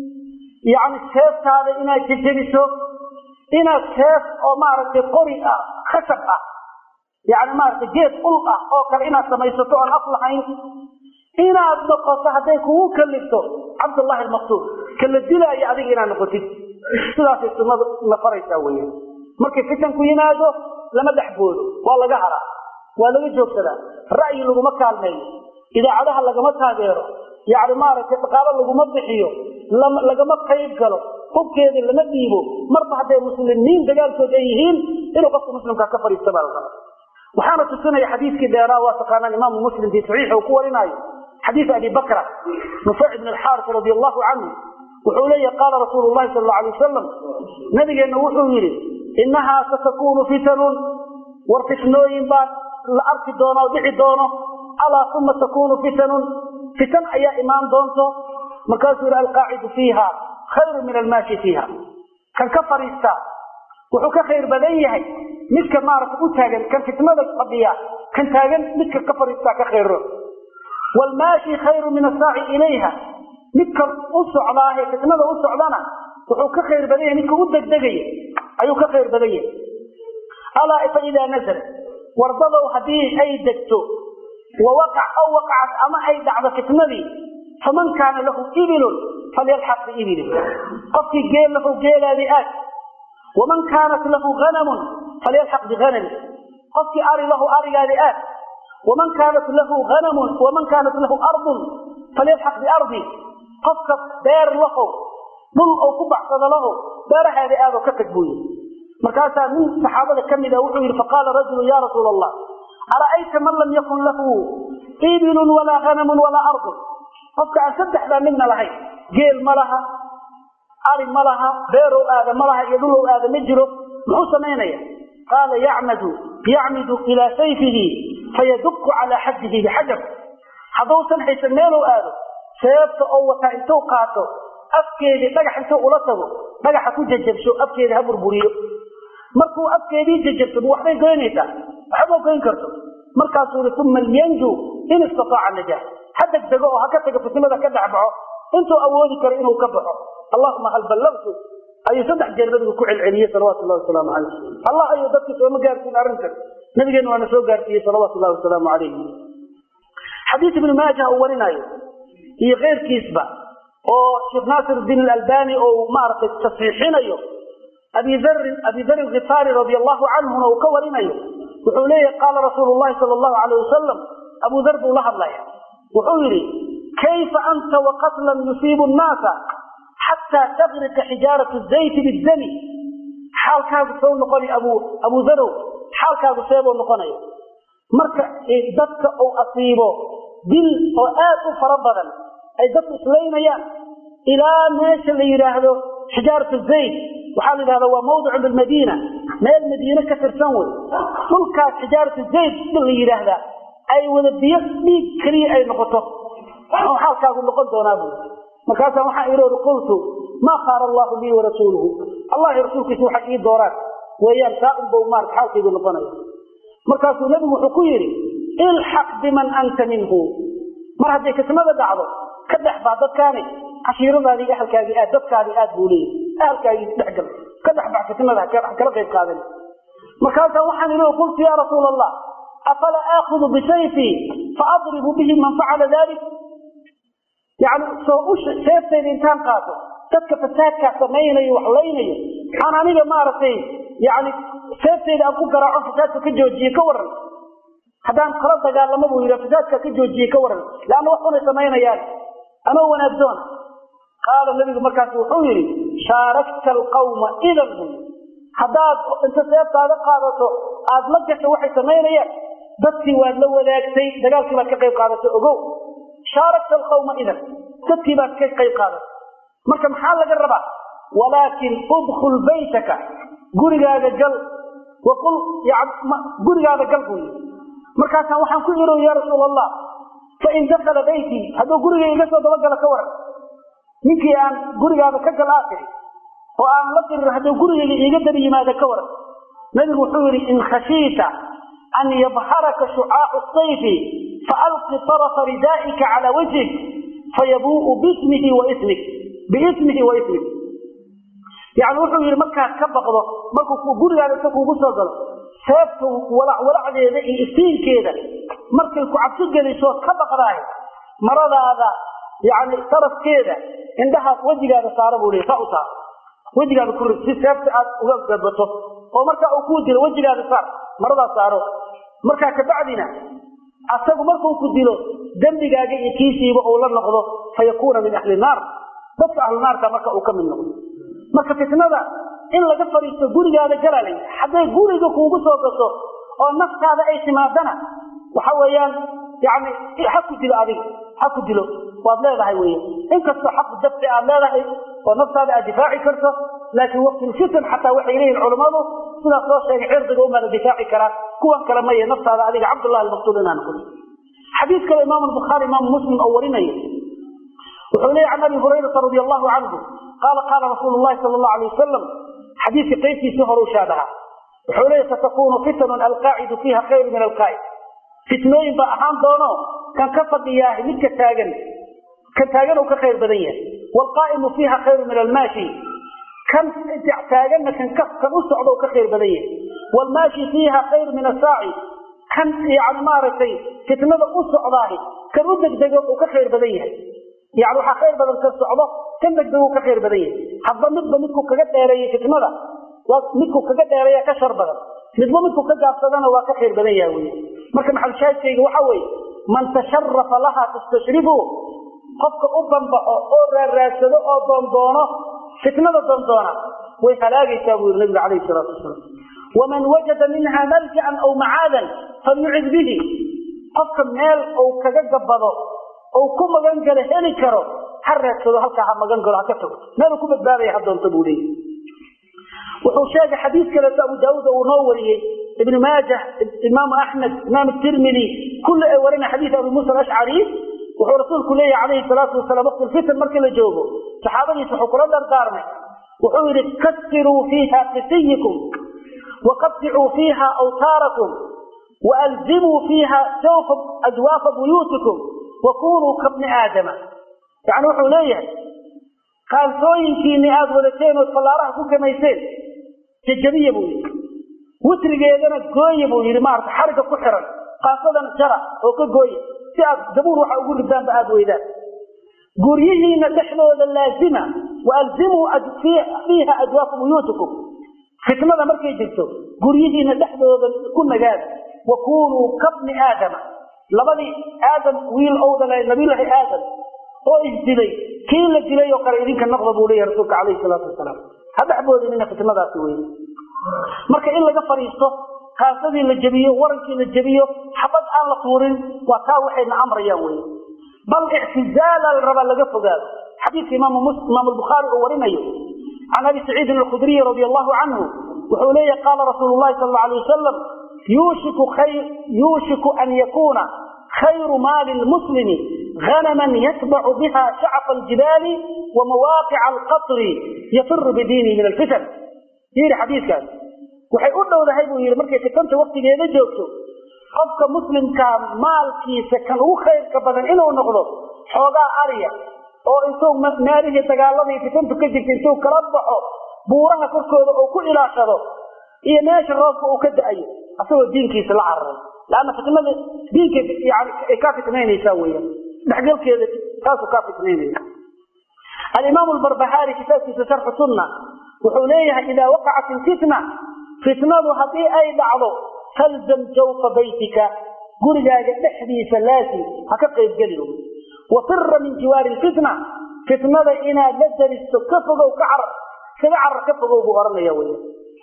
yani seeftaada inaad jejebiso inaad seef oo maaragtay qori ah khashab ah yani maaragtay geed ul ah oo kale inaad samaysato oon af lahayn inaad noqoto hadday kugu kalifto cabdullahi almaqtuul kala dilaayo adiga inaad noqotid sidaasay sunnadu na faraysaa weyan markay fitanku yimaado lama dhex boodo waa laga haraa waa laga joogsadaa ra'yi laguma kaalmeeyo idaacadaha lagama taageero yani maaragtay dhaqaalo laguma bixiyo lagama qayb galo hubkeeda lama dhiibo marba hadday muslimiin dagaalkood ay yihiin inuu qofka muslimkaa ka fadhiista baa la rabaa waxaana tusinaya xadiiskii dheeraa waa taqaanaan imaamu muslim fii saxiixa uu ku warinaayo xadiis abi bakra nufayc ibn alxaaris radi allahu canhu wuxuu leeyahi qaala rasuulu llahi sal alla alay wasalam nabigeenna wuxuu yidhi innahaa satakunu fitanun war fitnooyin baa la arki doona oo dhici doono alaa uma takunu fitanun fitan ayaa imaan doonto markaasuu yidhi alqaacidu fiiha khayru min almaashi fiiha kan ka fadhiista wuxuu ka khayr badan yahay midka maaragta u taagan kan fitnada fadhiya kan taagan midka ka fadhiistaa ka khayro wlmaashi khayru min asaaci ilayha midka u socdaahe fitnada u socdana wuxuu ka khayr badan yahay midka u degdegaya ayuu ka khayr badan yahay alaa fa idaa nazala wardadow haddii ay degto wawaqac aw waqacat ama ay dhacdo fitnadii faman kaana lahu ibilun falyalxaq biibili qofkii geel lahu geelaadii aad waman kaanat lahu hanamun falyalxaq bihanami qofkii ari lahu arigaadii aad waman kaanat lahu hanamun waman kaanat lahu ardun falyalxaq biardi qofka beer lahow dhul oo ku baxsada laho beerahaadii aadoo ka tag buu yidhi markaasaa nin saxaabada ka mid a wuxuu yidhi faqaala rajulu ya rasuula allah ara'ayta man lam yakun lahu ibilun walaa hanamun walaa ardun qofka aan saddexdaa midna lahayn geel ma laha ari ma laha beerow aada ma laha iyo dhulow aada ma jiro muxuu samaynaya qaala yacmadu yacmidu ilaa sayfihi fayaduku calaa xaddihi bixajar haddausan haysan meelow aado seebta oo wataa intuu qaato afkeedii dhagax intuu ula tago dhagaxa ku jajabsho afkeedii ha burburiyo markuu afkeedii jajabsado waxbay goynaysaa waxba goyn karto markaasuu yii uma lyanju in istataaca najaa ha degdego oo ha ka tago fitnada ka dhex baxo intuu awoodi karo inuu ka baxo allahuma hal ballagtu ayuu saddex jeer nabigu ku celceliyey salawatu llahi wasalaamu calayh allah ayuu dadka sooma gaarsiin arrintan nabigeena waana soo gaarsiiyey salawatu llahi wasalaamu calayh xadiis ibnu maaja uu warinaayo iyo keyrkiisba oo sheekh naasir diin alalbani oo maaragtay tasxiixinayo abi darin abi darin khifaari radi allahu canhuna uu ka warinayo wuxuu leeyahay qaala rasuulu llahi sala allahu calayh wasalam abu dar buu la hadlaya wuxuu yidhi kayfa anta waqatlan yusiibu nnaasa xataa tagrika xijaaratu zayti bidami xaalkaagu soo noqonay abu abu darow xaalkaagu seebuu noqonaya marka dadka uu asiibo dil oo aad u fara badan ay dadku islaynayaan ilaa meesha la yidhaahdo xijaaratu zayd waxaa la yidhahda waa mawdicun bilmadiina meel madiine ka tirsan wey dhulkaas xijaaratu zayd la yidhaahdaa ay wada biyo dhiig keliya ay noqoto oo xaalkaagu noqon doonaa buu markaasaa waxaa ihi qultu maa khaara allahu lii warasuuluhu allahi rasuulkiisa waxay ii dooraan weeyaan taa unbau maarata xaalkaygu noqonaya markaasuu nebigu wuxuu ku yidhi ilxaq biman anta minhu mar hadday kismada dhacdo ka dhex baa dadkaani cashiiradaadii ahalkaagii aad dadkaadii aad buu leeyahy ahalkaagii dhexgal ka dhex bax fitnada kala qayb qaadan markaasaa waxaan idhi qultu yaa rasuula allah afala aakudu bisayfii faadribu bihi man facala dalik yani soo u seeftayda intaan qaato dadka fasaadkaa samaynayo wax laynayo aan aniga maaragtay yani seeftayda aan ku garaaco fasaadka ka joojiye ka waran haddaan kala dagaalamo buu yidhi fasaadka ka joojiye ka waran leanna wax unay samaynayaan anoo wanaagdoona qaala nabigu markaas wuxuu yidhi shaarakta alqawma idan buu yii haddaad inta seeftaada qaadato aad la gasho waxay samaynayaan dadkii waad la wadaagtay dagaalkii baad ka qayb qaadatay ogow shaarakta alqawma idan dadkii baad ka qayb qaadatay marka maxaa laga rabaa walaakin udkul baytaka gurigaaga gal waqul gurigaada gal buu yii markaasaan waxaan ku ihi ya rasuul allah fain dakala baytii hadduu guriga iga soo dabagalo ka waran ninkii aan gurigaada ka gal aa tiri oo aan la dirir hadduu gurigayga iiga daba yimaada ka waran nabigu wuxuu yidhi in khashiita an yadharaka shucaacu sayfi faalqi طarafa ridaa'ika cala wajhik fayabuu'u bismihi wa ismik biismihi wa ismik yani wuxuu yidhi markaad ka baqdo markuu gurigaada inta kuugu soo galo seefta walacwalacdeeda iyo iftiinkeeda markay ku cabsi gelisood ka baqdaay maradaada yani tarafkeeda indhahaad wejigaada saara buu leey saa u saar wejigaada ku rid si seefta aad uga gabato oo markaa uu kuu dilo wejigaada saar maradaas saaro markaa kabacdina asagu markuu ku dilo dembigaaga iyo kiisiiba uu la noqdo fa yakuuna min ahli naar dadka ahlu naarka marka uu ka mid noqdo marka fitnada in laga fadhiisto gurigaada galaalay hadday guriga kuugu soo gaso oo naftaada ay timaadana waxa weeyaan yani ha ku dilo adiga ha ku dilo waad leedahay wey inkastoo xaqu dabti aad leedahay oo naftaada aad difaaci karto laakiin waqtilfitan xataa waxay leeyihin culammadu sidaas soo sheegay cirdiga umaada difaaci karaa kuwan kale maya naftaada adiga cabdullahi almaqtuul inaa noqoto xadiis kale imaamu albukhaari imaamu muslim oo warinayo wuxuu leeyahy can abi hurayrata radi allahu canhu qaala qaala rasuulu llahi sala allahu alay wasalam xadiiska qaybtiisii hore u shaadaha wuxuu leeyahy satakunu fitanun alqaacidu fiiha khayru min alqaa'id fitnooyin baa ahaan doono kan ka fadhiyaahi midka taagan kan taagan uu ka khayr badan yahay waalqaa'imu fiiha khayru min almaashi kan taaganna kan kan u socda uu ka khayr badan yahay waalmaashi fiiha khayru min asaaci kan yani maaragtay fitnada u socdaahi kan u degdego uu ka khayr badan yahay yani waxaa khayr badan ka socdo kan degdeguu ka khayr badan yahay hadba midba midku kaga dheereeyey fitnada midku kaga dheereeya ka shar badan midba midku ka gaabsadana waa ka khayr badan yaha wey marka maxalushaahidkayga waxa weeye man tasharafa laha tastashrifu qofka u banbaxo oo raarraadsado oo doondoono fitnada doondoona way halaagaysaa buu yidhi nabiga calayhi salaatu wasalaam waman wajada minha maljacan aw macaadan falyucid bihi qofka meel uu kaga gabado ou ku magan galo heli karo ha raadsado halkaa ha magan galo ha ka tago meeluu ku badbaadaya ha doonto buu leeyahy wuxuu sheegay xadiis kaleeto abu daauud uu noo wariyey ibnu maajah imaamu axmed imaam tirmidi kulli ay warina xadiis abi muusa alashcari wuxuu rasuulku leeyahy calayhi salaatu wasalaam waqti lfitan markii la joogo saxaabadiisa wuxuu kula dardaarmay wuxuu yidhi kasiruu fiiha qisiyikum waqaticuu fiiha awtaarakum waalzimuu fiiha sawfa adwaafa buyuutikum wakunuu kabni aadama yani wuxuu leeyahay kaalsooyinkiinni aada wadateen ood fallaaraha ku kamayseen jajabiya buu yidhi witrigeedana gooya buu yidhi maarata xariga ku xiran kaasadana jara oo ka gooya si aad dabuur waxa ugu ridaanba aada weydaan guryihiina dhexdooda laazima waalzimuu fiiha adwaafa buyuutikum fitnada markay jirto guryihiina dhexdooda ku nagaada wakunuu kabni aadama labadii aadam wiil owdale nabiylaahi aadam oo isdilay kii la dilay oo kale idinka noqda buu leeyahy rasuulka calayhi salaatu wasalaam ha dhexboodinina fitnadaasi wey marka in laga fadhiisto kaasadii la jebiyo warankii la jebiyo xabad aan la tuurin waa taa waxayna amrayaan wey bal ictizaala la rabaa laga fogaado xadiidka imaam albukhaari uu warinayo can abi saciidin alkhudriyi radi allahu canhu wuxuu leeyahy qaala rasuulu llahi sal alla alay wasalam yuushiku an yakuuna khayru maali lmuslimi غنما يتبع بها شعف الجبال ومواقع القطر يفر بدينه من الفتن يري حديث كان waxay u dhowdahay buu yidhi markay fitanta waktigeeda joogto qofka muslimka maalkiisa kan ugu khayrka badan inuu noqdo xoogaa ariya oo intuu meelihii dagaaladii fitantu ka jirta intuu kala baxo buuraha korkooda oo ku ilaashado iyo meesha roobka uu ka da-ayo asagoo diinkiisa la cararay lanna fitnada diinka yani ay kaa fitnaynaysaa weeyaan dhexgalkeeda taasuu kaa fitnaynaya alimaam lbarbahaari kitaabkiisa sharxu sunna wuxuu leeyahay idaa waqacat ilfitna fitnadu haddii ay dhacdo falzam jawfa baytika gurigaaga dhexdiisa laasim ha ka qaybgelin wafira min jiwaari lfitna fitnada inaad la daristo ka fogow ka car kaga carar ka fogow buu ohanaya wey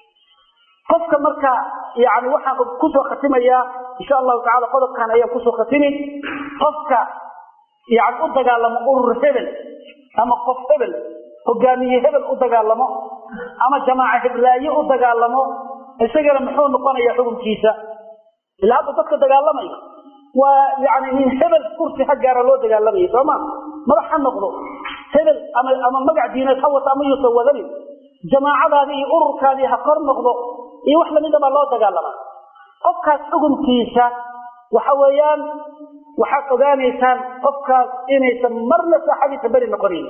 qofka marka yani waxaan kusoo khatimayaa insha allahu tacala qodobkan ayaan kusoo khatimi qofka yani u dagaalamo urur hebel ama qof hebel hogaamiye hebel u dagaalamo ama jamaaca heblaaye u dagaalamo isagana muxuu noqonaya xukunkiisa ila hadda dadka dagaalamaya waa yani nin hebel kursi ha gaara loo dagaalamaya sooma madax ha noqdo hebel ama ama magac diineed ha wata ama yuusan wadanin jamaacadaadii iyo ururkaadii ha kor noqdo iyo wax lamida baa loo dagaalamaa qofkaas xukunkiisa waxa weeyaan waxaad ogaanaysaan qofkaas inaysan marna saaxadiisa beri noqonayn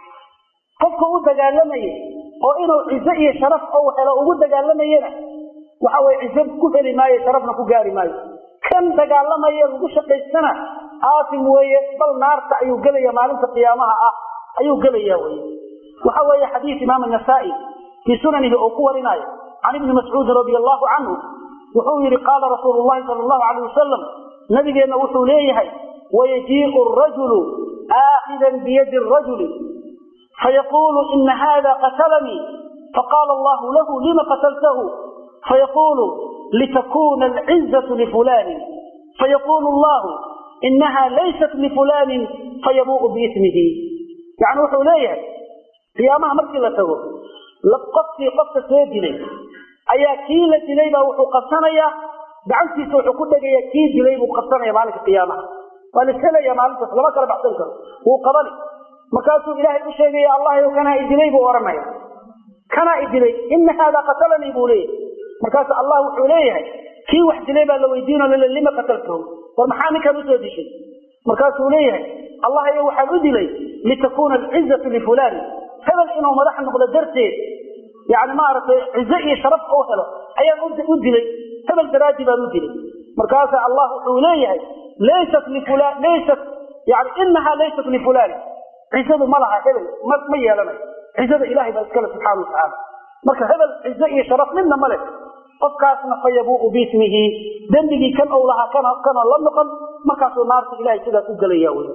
qofka u dagaalamayay oo inuu cizo iyo sharaf ou helo ugu dagaalamayana waxa weye cizo ku heli maayo sharafna ku gaari maayo kan dagaalamaya lagu shaqaystana aasim weeye bal naarta ayuu gelaya maalinta qiyaamaha ah ayuu gelaya weye waxa weeye xadiis imaam anasaa'i fii sunanihi oo ku warinayo can ibni mascuudin radi allahu canhu wuxuu yihi qaala rasuulu llahi sala allahu alayh wasalam nabigeenna wuxuu leeyahay wayajiiu rajulu aakhidan biyadi rajuli fayaqulu ina hada qatalanii faqaala allahu lahu lima qataltahu fayaqulu litakuna alcizatu lifulanin fayaqulu allahu inaha laysat lifulanin fayabuu'u biismihi yani wuxuu leeyahay qiyaamaha markii la tago qofkii qofka soo dilay ayaa kii la dilay baa wuxuu qabsanayaa gacantiisa wuxuu ku dhegaya kii dilay buu qabsanaya maalinka qiyaamaha waa la helaya maalintaas lama kala baxsan karo wuu qabani markaasuu ilaahay u sheegaya allah kanaa idilay buu ohanaya kanaa idilay ina haada qatalanii buu leeyahay markaasu allah wuxuu leeyahay kii wax dilay baa la weydiino lile lima qataltahu war maxaa ninkan usoo dishay markaasuu leeyahay allah yo waxaan u dilay litakuna alcizatu lifulani hebel inuu madax noqdo darteed yani maaragtay cizo iyo sharaf u helo ayaan u dilay hebel daraadii baan u dilay markaasa allah wuxuu leeyahay laysat lifulan laysat yani inaha laysat lifulan cizadu ma laha hebel ma yeelanayo cizada ilahay baa iskale subxaana watacaala marka hebel cizo iyo sharaf midna ma leh qofkaasna fa yabuuqu biismihi dembigii kan ou lahaa kana la noqon markaasuu naarta ilahay sidaas u gelaya wy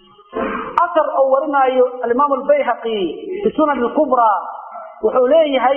asar oo warinaayo alimaam albayhaqi fi sunan kubraa wuxuu leeyahay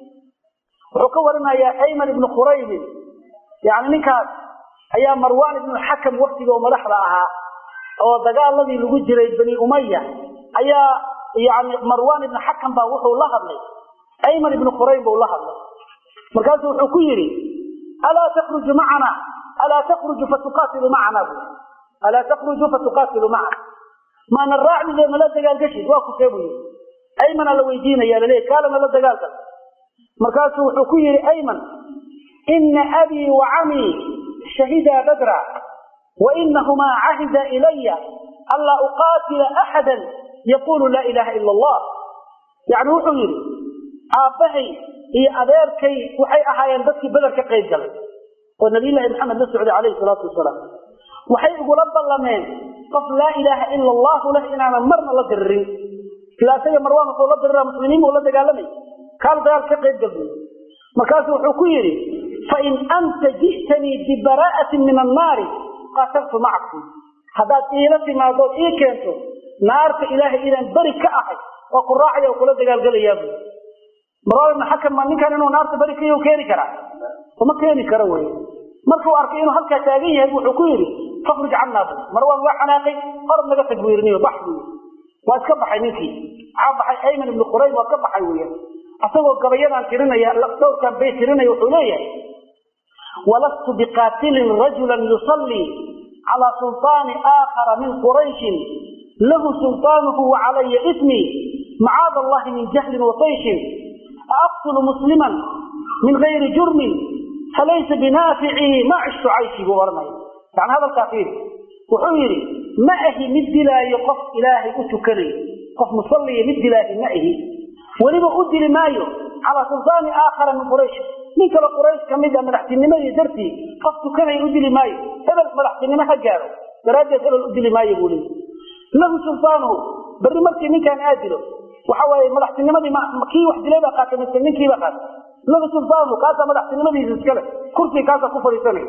wuxuu ka warinayaa ayman ibnu khuraybin yani ninkaas ayaa marwan ibnu xakam waktiga oo madaxda ahaa oo dagaaladii lagu jiray bani umaya ayaa yani marwan ibnu xakam baa wuxuu la hadlay ayman ibnu khurayb buu la hadlay markaasu wuxuu ku yidhi alaa takruju macana alaa takruju fatuqaatilu macana bu alaa takruju fatuqaatilu macana maana raacdide nala dagaalgashid waa kusee buu yidhi aymana la weydiinaya laleeya kaala nala dagaalgal markaasuu wuxuu ku yidhi ayman ina abii wa camii shahidaa badra wa inahumaa cahida ilaya anlaa uqaatila axada yaqulu laa ilaha ila allah yani wuxuu yidhi aabbahay iyo adeerkay waxay ahaayeen dadkii beder ka qayb galay oo nabiylahi maxamed la socday calayhi salaatu wasalaam waxay igula ballameen qof laa ilaaha ila allahu leh inaanan marna la diririn ila isaga marwaan wuxuu la dirira muslimiin buu la dagaalamay kaal dagaal ka qayb galbuy markaasu wuxuu ku yidhi fain anta ji'tanii bibaraa'atin min annaari qaataltu macakum haddaad iila timaadood ii keento naarta ilaahay inaan beri ka ahay waa ku raacaya oo kula dagaalgelayaa buy marwaan ibnu xakam ma ninkan inuu naarta beri kayu keeni karaa uma keeni karo wey markuu arkay inuu halkaa taagan yahay wuxuu ku yidhi fakruj cannaa bu marwaan waa xanaaqay orod naga tag buu yidhi bax buu waa iska baxay ninkii maxaa baxay ayman ibnu qurayb waa ka baxay weeyaan asagoo gabayadaan tirinaya dhowrkan bay tirinaya wuxuu leeyahay walastu biqaatilin rajulan yusallii calaa sulطaani aakhara min qurayshin lahu sulطaanuhu wacalaya ismii macaad allahi min jahlin watayshin aaqtulu musliman min gayri jurmin falaysa binaaficii ma cishtu cayshii buu ohanaya yani hadalkaa fiiri wuxuu yidhi ma ahi mid dilaayo qof ilaahay u tukanayo qof musalliya mid dilaahi ma ahi weliba u dili maayo calaa sultaani aakhara min quraysh nin kale quraysh ka mid a madaxtinimadii dartii qof tukanaya u dili maayo hebel madaxtinimo ha gaaro daraaddeed hebel u dili maayo buu leeyi lahu sultaanuhu berri markii ninkaan aa dilo waxa waaye madaxtinimadii kii wax dilay baa qaatay mise ninkiibaa qaatay lahu sultaanuhu kaasaa madaxtinimadiisa iskale kursiga kaasaa ku fadhiisanaya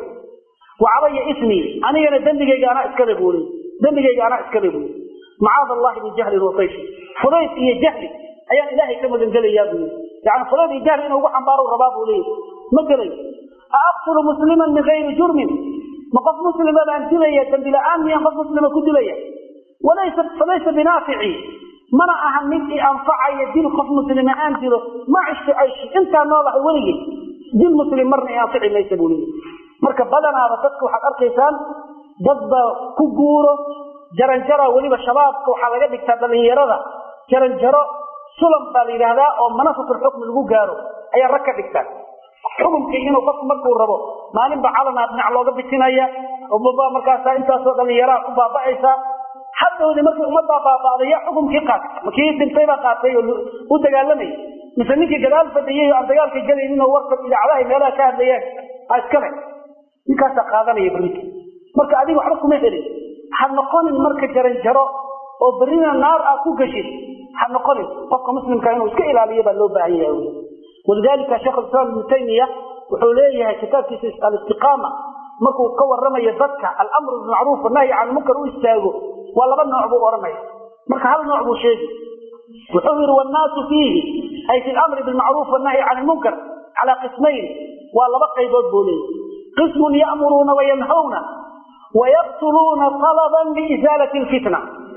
wa calaya ismii anigana dembigayga anaa iskale buu leey dembigayga anaa iskale buu macaad allahi min jahlin watayshi fudayd iyo jahli ayaan ilaahay ka magangelayaa buu yii yani fudayd iyo jahli inuu ugu xambaaro rabaa buu leeyahy ma gelayo aaqtulu musliman min gayri jurmin ma qof muslima baan dilaya dembi la-aan miyaan qof muslima ku dilaya walaysa falaysa binaafici mana ahan mid i anfacaya dil qof muslima aan dilo ma cishtu cayshi intaa noolahay weligay dil muslim marna i anfici maysa buu leeyahy marka badanaaba dadka waxaad arkaysaan dadba ku guuro jaranjara weliba shabaabka waxaa laga dhigtaa dhalinyarada jaranjaro sulam baa la yidhaahdaa oo manafatulxukmi lagu gaaro ayaa rag ka dhigtaa xukumkii inuu qofku markuu rabo maalinba calanaa dhinac looga bitinaya umaba markaasa intaasoo dhallinyaraha ku baaba'aysa hadhowdi markii ummadbaa baaba'day yaa xukumkii qaatay makii dhintaybaa qaatay oo u dagaalamayay mise ninkii gadaal fadhiyey oo aan dagaalka gelaynin oo warka idaacadaha meelaha ka hadlayeen ha iskale ninkaasaa qaadanaya berrita marka adiga waxba kuma helin ha noqonin marka jaranjaro oo berrina naar aad ku gashid ha noqonin qofka muslimka inuu iska ilaaliyo baa loo baahan yahay walidalika sheekh islam ibnu taymiya wuxuu leeyahay kitaabkiisa alistiqaama markuu ka waramayo dadka alamru bilmacruuf wanahyi can munkar u istaago waa laba nooc buu odhanaya marka hal nooc buu sheegi wuxuu yihi wannaasu fiihi ay fi lamri bilmacruuf wanahyi can lmunkar calaa qismayn waa laba qaybood buu leeyahy qismun ya'muruuna wayanhawna wayaqtuluuna talaban liisaalati lfitna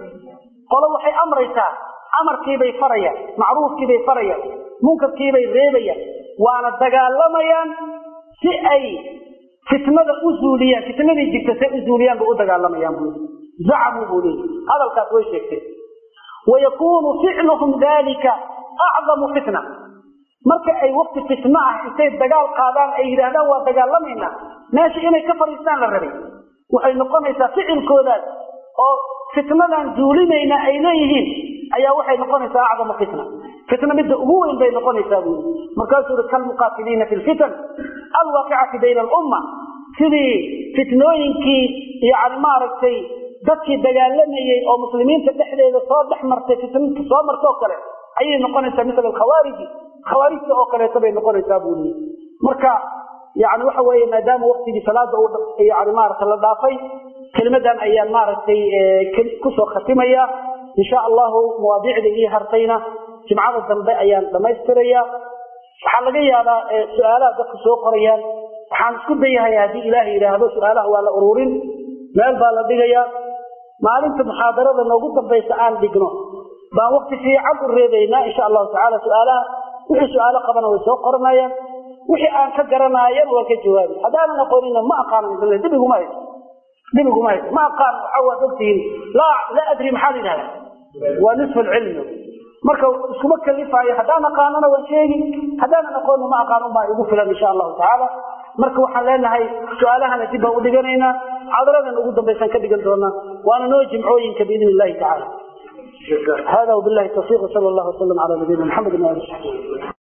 qolo waxay amraysaa amarkiibay farayaan macruufkiibay farayaan munkarkiibay reebayaan waana dagaalamayaan si ay fitnada u zuuliyaan fitnadii jirta say u zuuliyaan bay u dagaalamayaan buu zacamuu buu leeyahy hadalkaas way sheegteen wayakuunu ficluhum dalika acdamu fitna marka ay wakti fitno ah intay dagaal qaadaan ay yidhaahdaan waa dagaalamaynaa meesha inay ka fadhiistaan la rabay waxay noqonaysaa ficilkoodaas oo fitnadan zuulinayna ay leeyihiin ayaa waxay noqonaysaa acdamu fitna fitna midda ugu weyn bay noqonaysaa buu yii markaasuu ui kalmuqaatiliina fi lfitan alwaaqicati bayna alumma sidii fitnooyinkii yani maaragtay dadkii dagaalamayey oo muslimiinta dhexdeeda soo dhex martay fitnta soo martoo kale ayay noqonaysaa misla alkhawaariji khawaarijta oo kaleeto bay noqonaysaa buu leeyay marka yani waxa weeye maadaama waktigii salaada uu yani maaragtay la dhaafay kelimadan ayaan maaragtay kusoo khatimaya insha allahu mawaadiicda ii hartayna jimcada dambe ayaan dhamaystiraya waxaa laga yaabaa su-aalaha dadku soo qorayaan waxaan isku dayahay haddii ilaah yidhaahdo su-aalaha waa la ururin meel baa la dhigayaa maalinta muxaadarada noogu dambaysa aan dhigno baan wakti fiican u reebaynaa insha allahu tacala su-aalaha wixii su-aalo qabana way soo qoranayaan wixii aan ka garanaayana waa ka jawaabi haddaanan aqoonina ma aqaano dhib iguma hayso dhib iguma hayso ma aqaan waxa waad ogtihiin laa laa adri maxaa la yidhahda waa nisfu alcilmi marka iskuma kalifaayo haddaan aqaanona waan sheegi haddaanan aqoonna ma aqaan unbaa igu filan insha allahu tacaala marka waxaan leenahay su-aalahana dib baan u dhiganaynaa xadaradan ugu dambaysan ka dhigan doonaa waana noo jimcooyinka biidn illahi tacala hada wabilahi tawfiq sal allahu wasalam cala nabiyina maxamed ali saxbi